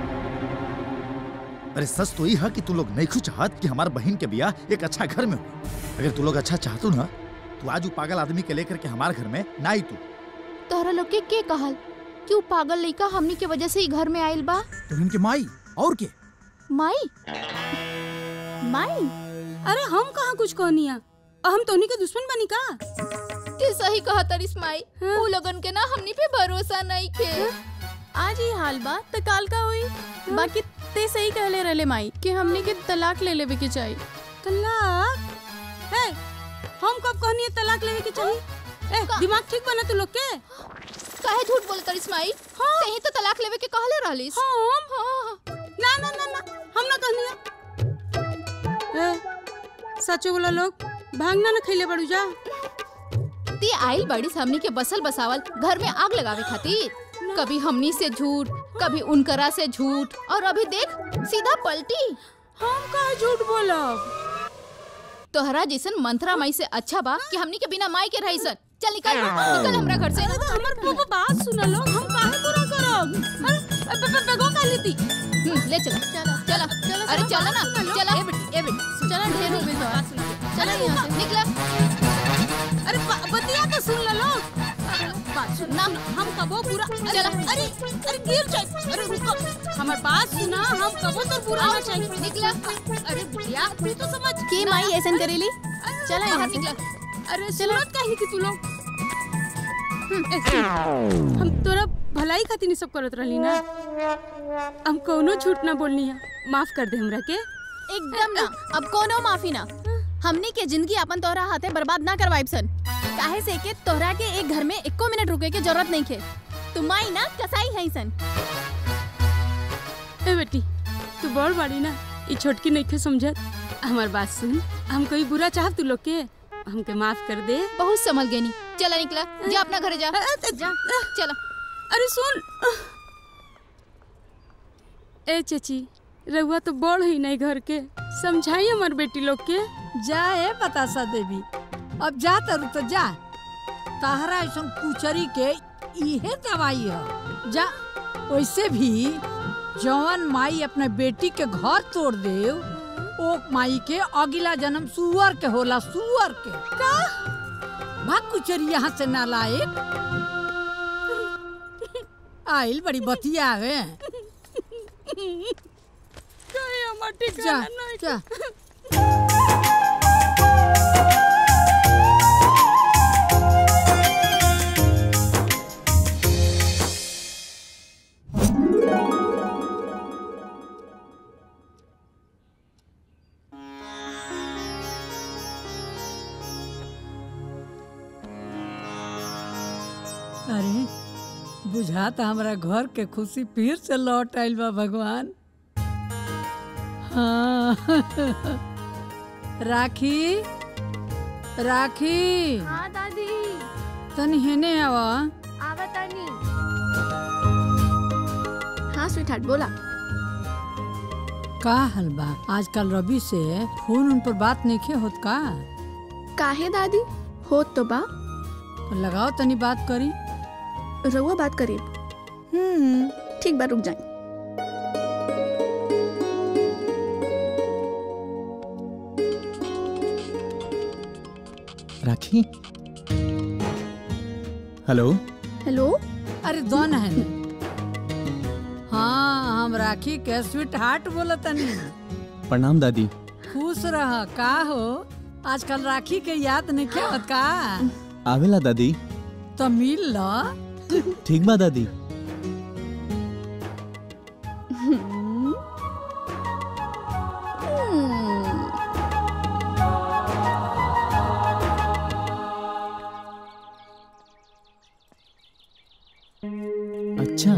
अरे सच तो ये है कि तू लोग नहीं खुश चाहत कि हमार बहन के बियाह एक अच्छा घर में हो अगर तू लोग अच्छा चाहतू ना तो आज वो पागल आदमी के लेकर के हमार घर में ना आई तू तोहरा लोग के के कहल कि उ पागल लइका हमनी के वजह से ही घर में आइल बा तो इनके माई और के माई माई अरे हम कहाँ कुछ कहनिया और हम तोहनी के दुश्मन बनी का ते सही कहा तरिस माई उ लोगन के ना हमनी पे भरोसा नहीं खे आज ही हाल बा त काल का होई बाकी ते सही कहले रहले माई कि हमनी के तलाक ले लेवे के चाहिए तलाक है हम कब कहनी है तलाक लेवे के चाहिए ए दिमाग ठीक बना तू लोग के काहे झूठ बोल तरिस माई कहीं तो तलाक लेवे के कहले रहलिस हम ना ना ना ना हम ना कहनी है ए सचो बोला लोग भांगना ना खैले बड़ू जा ती आइल बड़ी से हमनी के बसल बसावल घर में आग लगावे खातिर कभी हमनी से झूठ कभी उनकरा से झूठ और अभी देख सीधा पलटी हम काहे झूठ बोला तोहरा जैसन मंत्रा माई से अच्छा बा कि हमनी के बिना माई के रही सन चल निकल निकल हमरा घर से हमर पापा बात सुन लो हम काहे बुरा करब अरे बे- बे- बेगो का लेती हम्म, ले चला चला चला अरे चला ना चला ए बेटी ए बेटी चला ढेर हो गई बात सुन के। चला यहाँ से निकला अरे ब- बतिया तो सुन लो लोग बात सुन ना हम कबो पूरा चला। अरे अरे गिर जाए अरे रुको हमार बात सुना हम कबो तो पूरा ना चाहिए निकला अरे भैया तू तो समझ के माई ऐसन करेली चला यहाँ बाहर से निकला अरे सुनत काहे थी तू लोग हम्म, ए, सुन, हम तोरा भलाई खातिर नहीं सब करत रहली ना हम कोनो झूठ ना बोलनी है माफ कर दे हमरा के एकदम ना अब कोनो माफी ना हमनी के जिंदगी अपन तोहरा हाथे बर्बाद ना करवाइब सन काहे से के तोहरा के एक घर में एको मिनट रुके के जरूरत नहीं खे तुम आई ना कसाई है सन ए बेटी तू बड़ बाड़ी ना ई छोटकी नहीं के समझत हमार बात सुन हम कोई बुरा चाहब तू लोग के हमके माफ कर दे बहुत समझ गई नी चला निकला जा अपना घर जा जा चला अरे सुन ए चची रहुआ तो बड़ ही नहीं घर के समझाई हमार बेटी लोग के जा ए बतासा देवी अब जा तरु तो जा तहरा ऐसा कुचरी के इहे दवाई है जा वैसे भी जवन माई अपने बेटी के घर तोड़ दे ओ माई के अगला जन्म सुअर के होला सुअर के का भाग कुचरी यहाँ से ना लाए आइल बड़ी बतिया आवे कहीं हमार जा ठिकाना नहीं जा अरे बुझाता हमरा घर के खुशी फिर से लौट आइल बा भगवान हाँ राखी राखी हाँ दादी तनी हेने आवा आवा तानी हाँ स्वीट बोला का हाल बा आजकल रवि से फोन उन पर बात नहीं होत का काहे दादी होत तो बा तो लगाओ तनी बात करी रहुआ बात करीब हम्म ठीक बा रुक जाए राखी हेलो हेलो अरे दोन है न हाँ हम राखी के स्वीट हार्ट बोला तनी प्रणाम दादी खुश रह का हो आजकल राखी के याद नहीं क्या होत का आवेला दादी तो मिल लो ठीक बा दादी अच्छा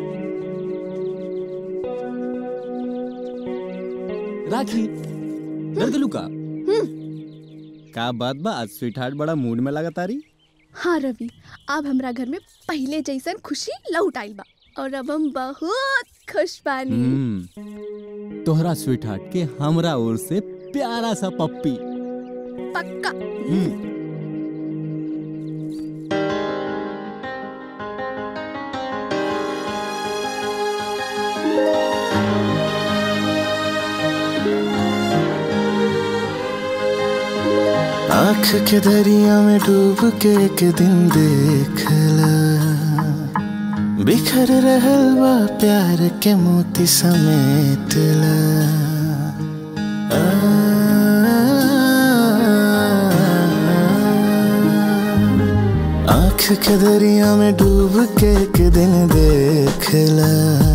राखी डर गेलू का का बात बा आज स्वीट हार्ट बड़ा मूड में लगा तारी हाँ रवि अब हमरा घर में पहले जैसन खुशी लौट आइल बा और अब हम बहुत खुश बानी हम्म तोहरा स्वीट हार्ट के हमरा ओर से प्यारा सा पप्पी पक्का हम्म आँख के दरिया में डूब के एक दिन देखला बिखर रहल बा प्यार के मोती समेटला आँख के दरिया में डूब के एक दिन देखला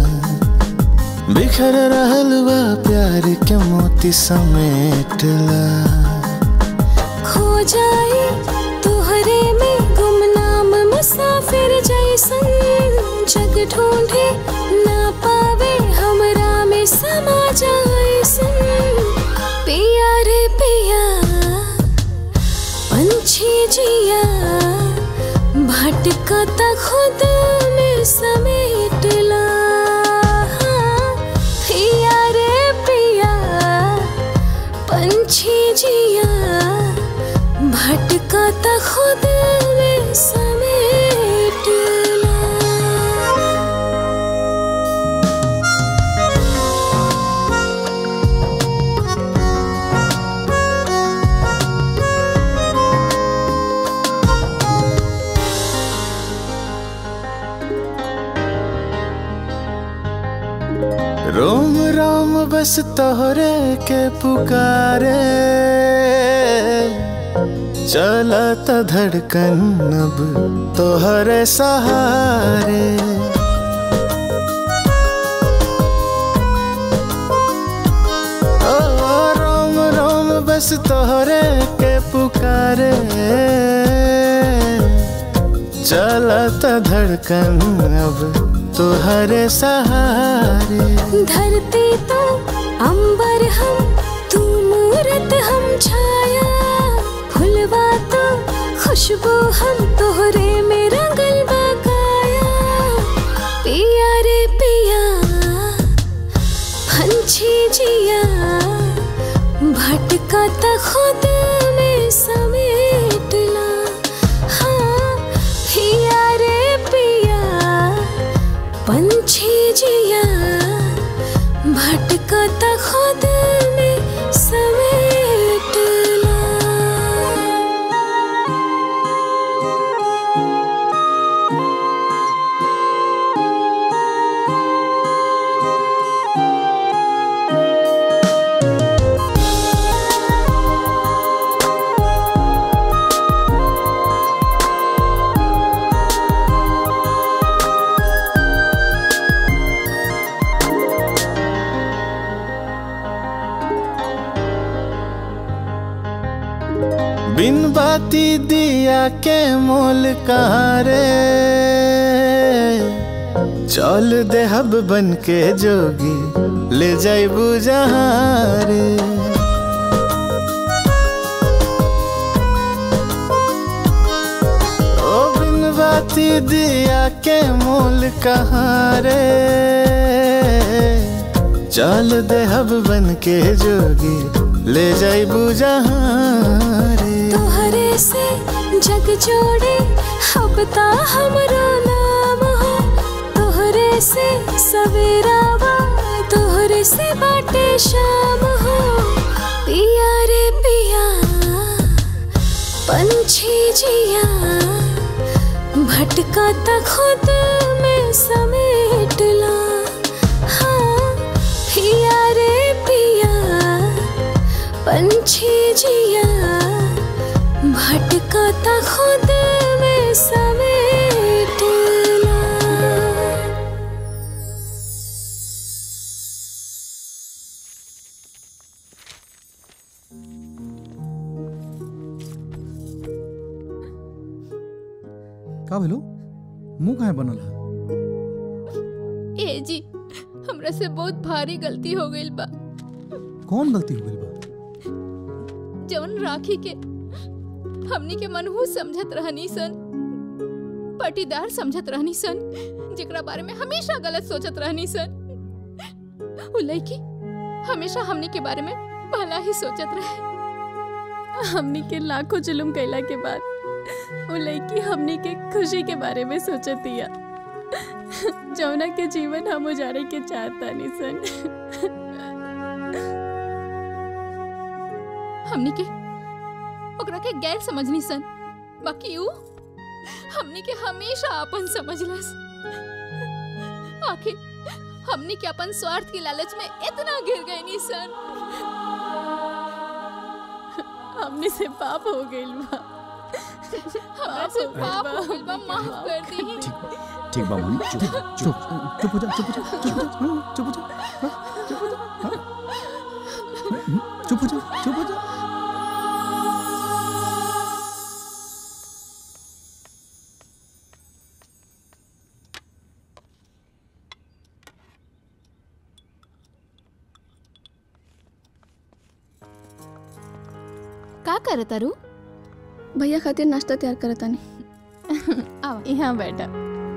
बिखर रहल बा प्यार के मोती समेटला खो जाए तुहरे में गुमनाम मुसाफिर जैसन जग ढूंढे ना पावे हमरा में समा जाए सन पिया रे पिया पंछी जिया भटकता खुद में समेटला पिया रे पिया पंछी जिया भटकता खुद में समेटला रोम रोम बस तोहरे के पुकारे चलत धड़कन अब तोहरे सहारे ओ रोम रोम बस तोहरे के पुकारे चलत धड़कन अब तोहरे सहारे धरती तो अंबर हम तू मूरत हम छाया फुलवा तो खुशबू हम तोहरे में रंगल बकाया पिया रे पिया पंछी जिया भटकता खुद में समेटला हाँ पिया रे पिया पंछी जिया भटकता खुद में समेटला बिन बाती दिया के मोल कहाँ रे चल देहब बन के जोगी ले जाइबू जहाँ रे ओ बिन बाती दिया के मोल कहाँ रे चल देहब बन के जोगी ले जाइबू जहाँ रे तोहरे से जग जोड़े अब ता हमरा नाम हो तोहरे से सवेरा बा तोहरे से बाटे शाम हो पिया रे पिया पंछी जिया भटका ता खुद में समेट ला हाँ पिया रे पिया पंछी जिया भटका ता खुद में समेट ला का भेलो मुंह काहे बनल है ए जी हमरा से बहुत भारी गलती हो गई बा कौन गलती हो गई बा जवन राखी के हमनी के मनहू समझत रहनी सन पटीदार समझत रहनी सन जेकरा बारे में हमेशा गलत सोचत रहनी सन उ लड़की हमेशा हमनी के बारे में भला ही सोचत रहे हमनी के लाखों जुलुम कैला के बाद वो लड़की हमनी के खुशी के बारे में सोचतिया जौना के जीवन हम उजाड़े के चाहता सन हमनी के ओकरा के गैर समझनी सन बाकी उ हमनी के हमेशा अपन समझलस आखिर हमनी के अपन स्वार्थ के लालच में इतना गिर गए नी सन हमने से पाप हो गइल बा हमरा से पाप हो गइल बा माफ कर दी ठीक बा मम्मी चुप चुप चुप हो जा चुप हो जा चुप हो जा हाँ, चुप हो जा हाँ, चुप हो जा हाँ। चुप हो जा चुप हो जा का करत तारू भैया खातिर नाश्ता तैयार करता नहीं आवा यहाँ बैठा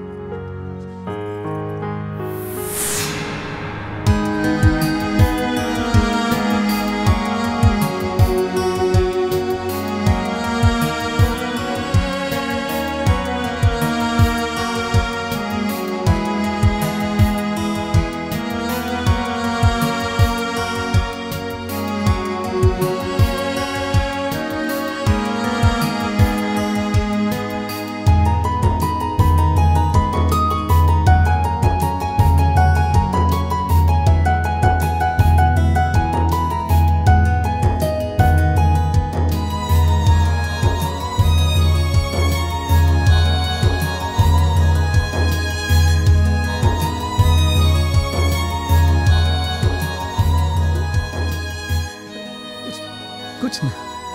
कुछ ना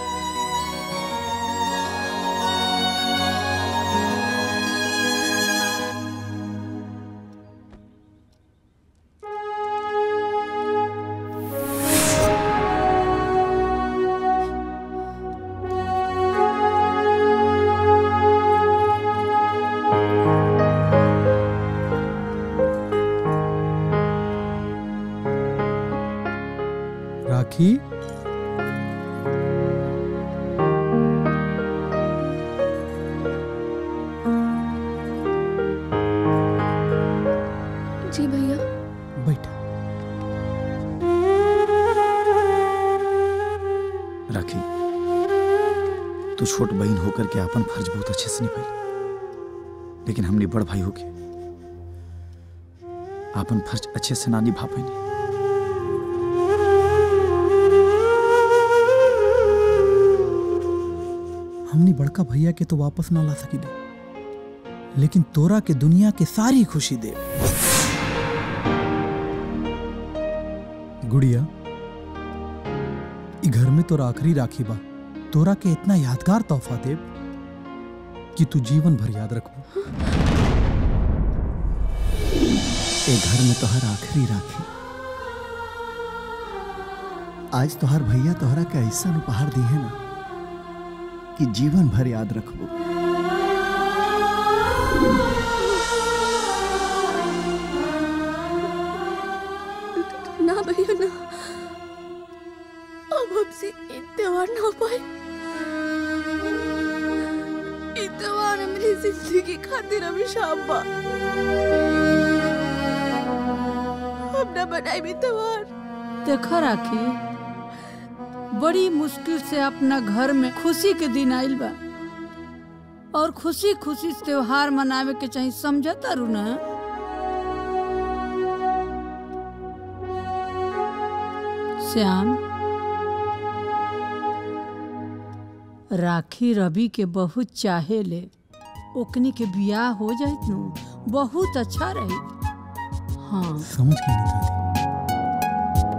राखी जी भैया बैठ राखी तू छोट बहन होकर के अपन फर्ज बहुत अच्छे से निभाई लेकिन हमने बड़ भाई होके अपन फर्ज अच्छे से ना निभा पाई हमने बड़का भैया के तो वापस ना ला सकीले लेकिन तोरा के दुनिया के सारी खुशी दे गुड़िया ई घर में तोरा आखिरी राखी बा तोरा के इतना यादगार तोहफा देब कि तू जीवन भर याद रखबो ए घर में तोहर आखिरी राखी आज तोहर भैया तोहरा के ऐसा उपहार दी है ना कि जीवन भर याद रखबो ना भैया ना अब हमसे ये त्योहार ना हो पाए ये त्योहार मेरी जिंदगी खातिर हमेशा बा हम ना बनाए भी त्योहार देखो राखी बड़ी मुश्किल से अपना घर में खुशी के दिन आइल बा और खुशी खुशी से त्योहार मनावे के चाहिए समझता रू ना श्याम राखी रवि के बहुत चाहे ले ओकनी के बियाह हो जाइत नु बहुत अच्छा रही हाँ समझ गई नहीं दादी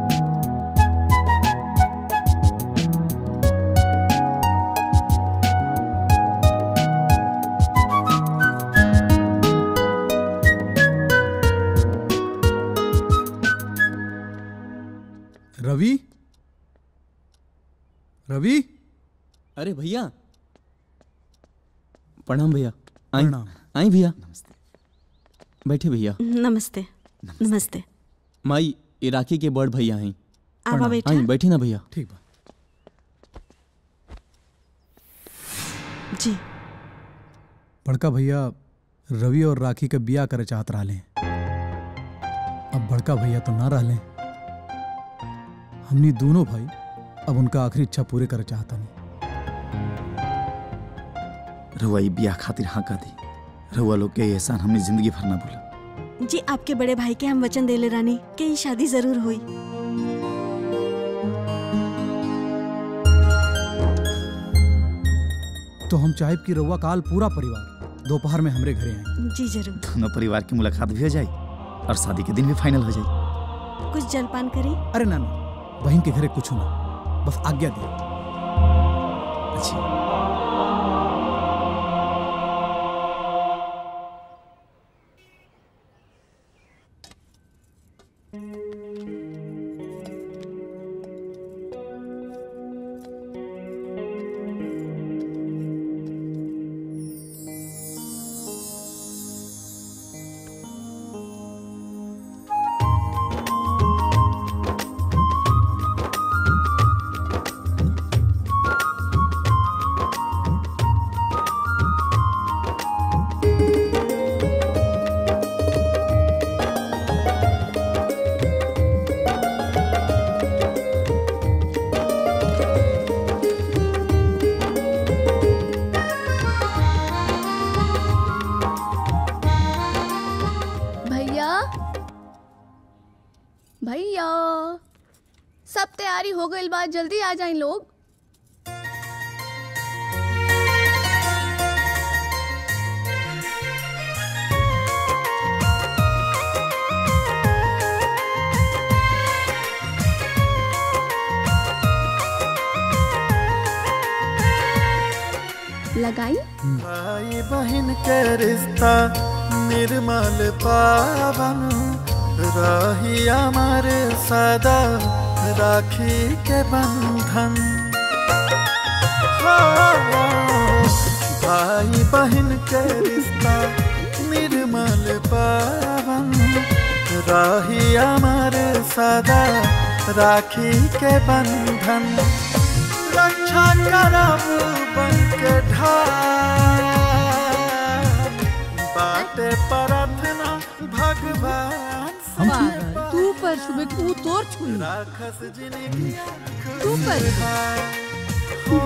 रवि रवि अरे भैया प्रणाम भैया आई आई भैया बैठे भैया नमस्ते नमस्ते माई ये राखी के बड़ भैया हैं आवा बेटा। आई बैठी ना भैया ठीक बा जी बड़का भैया रवि और राखी के बिया करे चाहत रहले अब बड़का भैया तो ना रहले हमनी दोनों भाई अब उनका आखिरी इच्छा पूरे करे चाहता नहीं रहुआ ई बियाह खातिर हाँ का दी रहुआ लोग के ये एहसान हमने जिंदगी भर ना भूला जी आपके बड़े भाई के हम वचन देले रानी कि ई शादी जरूर हुई तो हम चाहे कि रउआ काल पूरा परिवार दोपहर में हमरे घरे आए जी जरूर दोनों परिवार की मुलाकात भी हो जाए और शादी के दिन भी फाइनल हो जाए कुछ जलपान करी अरे ना ना बहन के घरे कुछ ना बस आज्ञा दी अच्छी भैया भैया सब तैयारी हो गई बा जल्दी आ जाए लोग लगाई भाई बहन के रिश्ता निर्मल पावन रही अमर सदा राखी के बंधन हाँ, भाई बहन के रिश्ता निर्मल पावन रही अमर सदा राखी के बंधन रक्षा करब बन के ढाल बाटे प्रार्थना भगवान से पागल तू पर सुबह तू तोर छुई राखस जिंदगी तू पर हो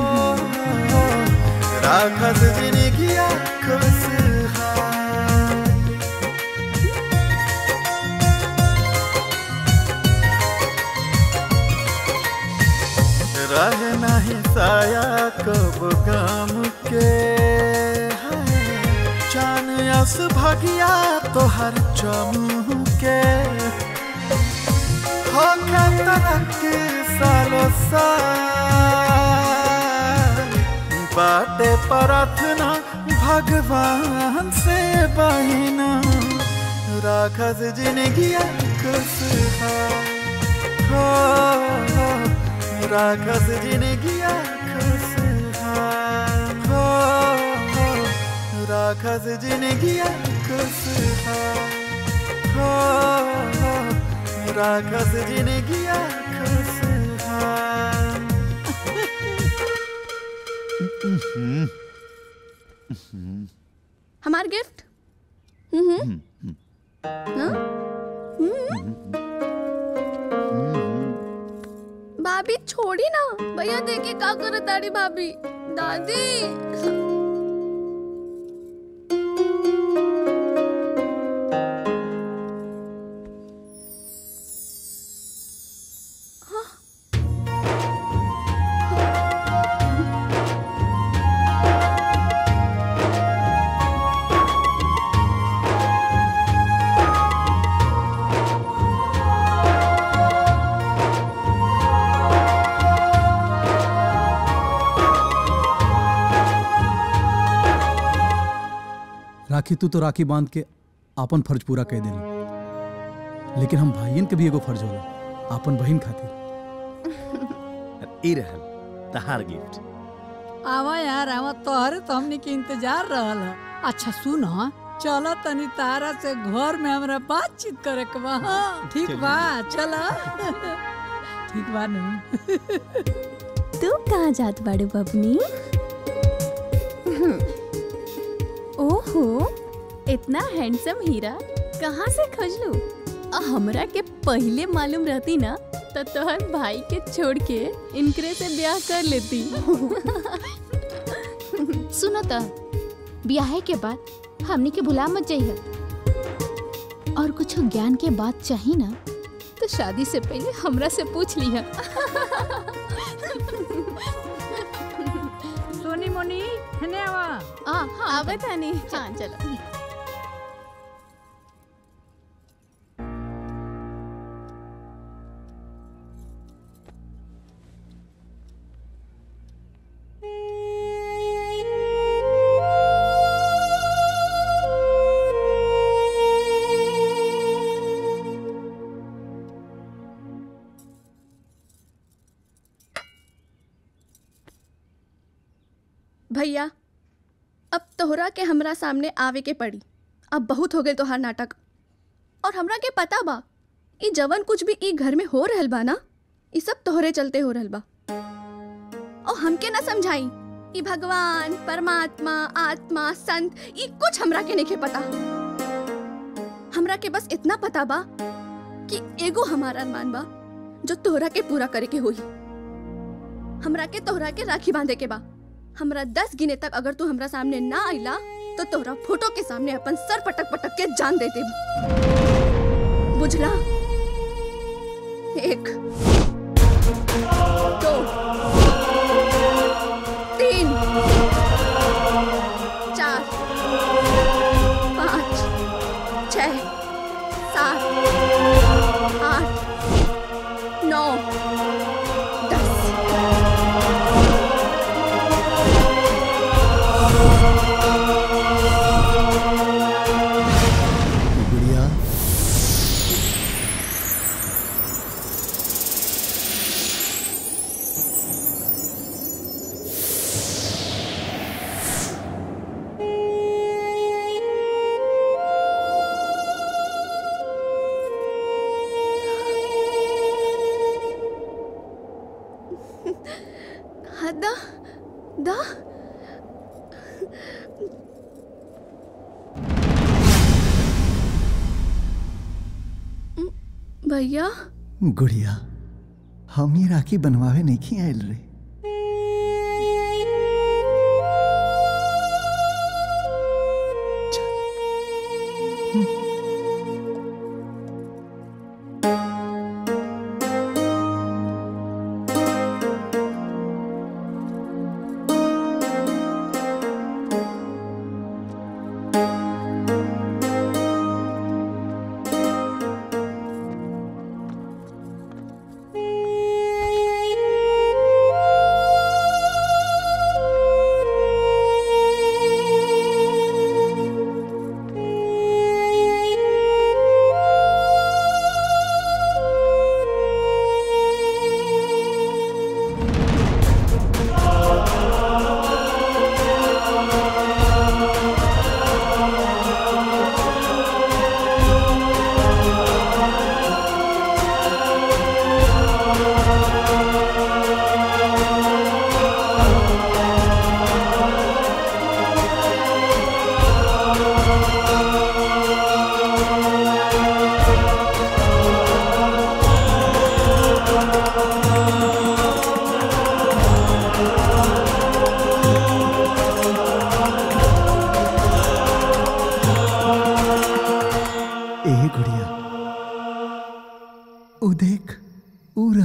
राखस जिंदगी खुशहाल रह नहीं साया कब गम के है चान अस भगिया तोहर चमू के हो के तरक्की सालो साल बाटे प्रार्थना भगवान से बहिना राखस जिंदगी खुशहाल हो राखस जिंदगी खुशहाल हो राखस जिंदगी खुशहाल हो राखस जिंदगी खुशहाल हमार गिफ्ट हम्म हाँ? हम्म। भाभी छोड़ी ना भैया देखिए का करत ताड़ी भाभी दादी राखी तू तो राखी बांध के आपन फर्ज पूरा कह देली लेकिन हम भाईयन के भी एगो फर्ज होला आपन बहन खातिर ई रहल तहार गिफ्ट आवा यार आवा तोहरे तो हमने के इंतजार रहल है अच्छा सुन हाँ चलो तनी तारा से घर में हमरा बातचीत करे के बा हाँ, ठीक बा चलो ठीक बा नु तू कहाँ जात बाड़ू बबनी ओहो इतना हैंडसम हीरा कहाँ से खोजलू आ, हमरा के पहले मालूम रहती ना तो तोहर भाई के छोड़ के इनकरे से ब्याह कर लेती सुनो त ब्याहे के बाद हमनी के भुला मत जाइए और कुछ ज्ञान के बात चाहिए ना तो शादी से पहले हमरा से पूछ लिया सोनी मोनी हने आवा आ हाँ आवे तानी हाँ चलो भैया अब तोहरा के हमरा सामने आवे के पड़ी अब बहुत हो गए तोहार नाटक और हमरा के पता बा ई जवन कुछ भी ई घर में हो रहल बा ना ई सब तोहरे चलते हो रहल बा और हमके ना समझाई ई भगवान परमात्मा आत्मा संत ई कुछ हमरा के नहीं पता हमरा के बस इतना पता बा कि एगो हमारा अरमान बा जो तोहरा के पूरा करे के होई हमरा के तोहरा के राखी बांधे के बा हमरा दस गिने तक अगर तू हमरा सामने ना आइला तो तोहरा फोटो के सामने अपन सर पटक पटक के जान देते बुझला एक दो तीन चार पाँच छ सात आठ नौ गुड़िया हाँ, दा दा भैया गुड़िया हम ये राखी बनवावे नहीं आयल रे Thank you.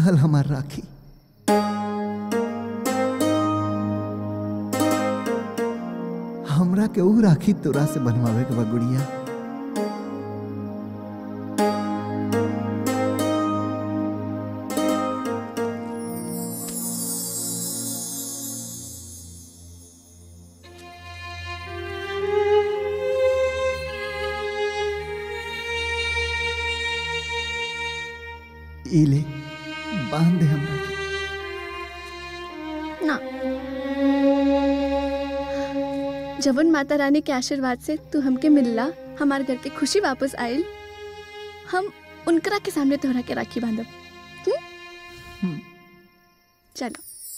रहल हमार राखी हमरा के ऊ राखी तोरा से बनवावे के बा गुड़िया ई ले बांध दे हमरा के ना जवन माता रानी के आशीर्वाद से तू हमके मिलला हमार घर के खुशी वापस आइल हम उनकरा के सामने तोहरा के राखी बांधब हम्म? चलो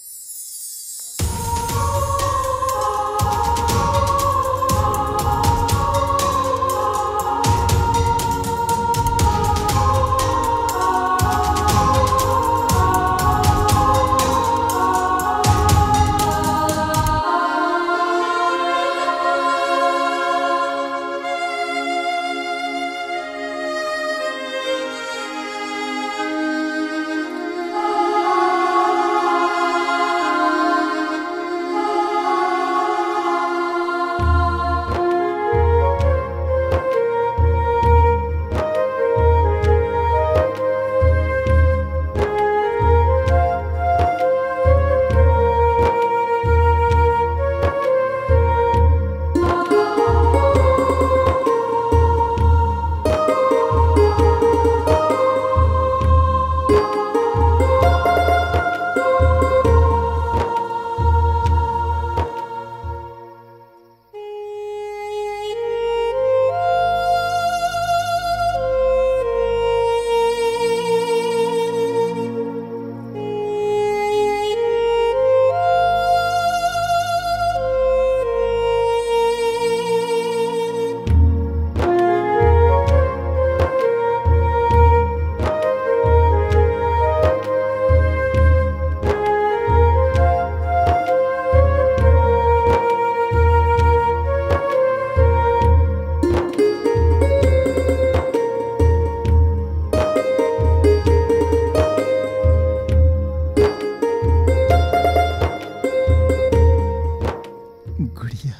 गुड़िया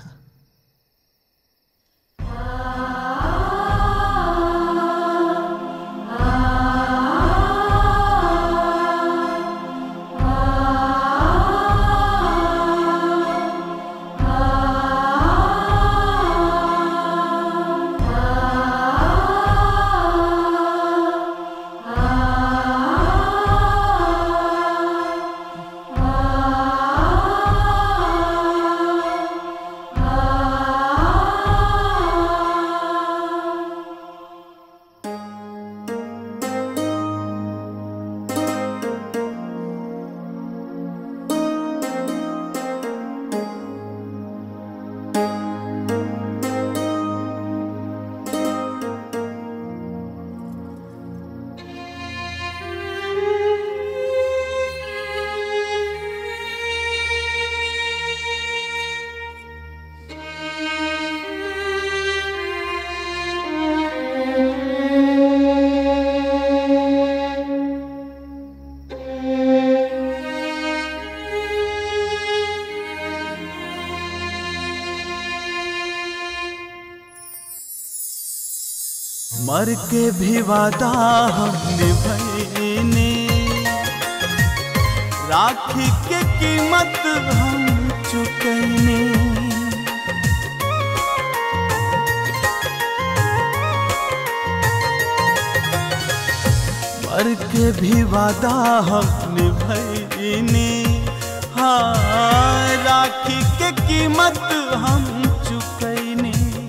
मर के भी वादा हम निभैने राखी के कीमत हम चुकैने मर के भी वादा हम निभैने हाँ राखी के कीमत हम चुकैने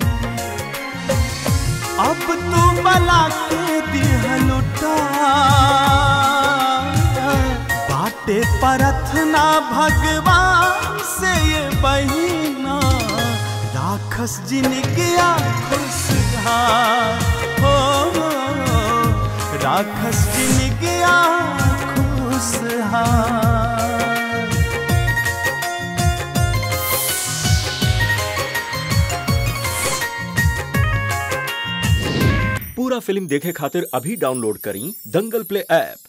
अब तू बला के दिह लुटा बाटे परथना भगवान से ये बहिना राखस जिनगिया खुशहाल हो राखस जिनगिया खुशहाल पूरा फिल्म देखे खातिर अभी डाउनलोड करी दंगल प्ले ऐप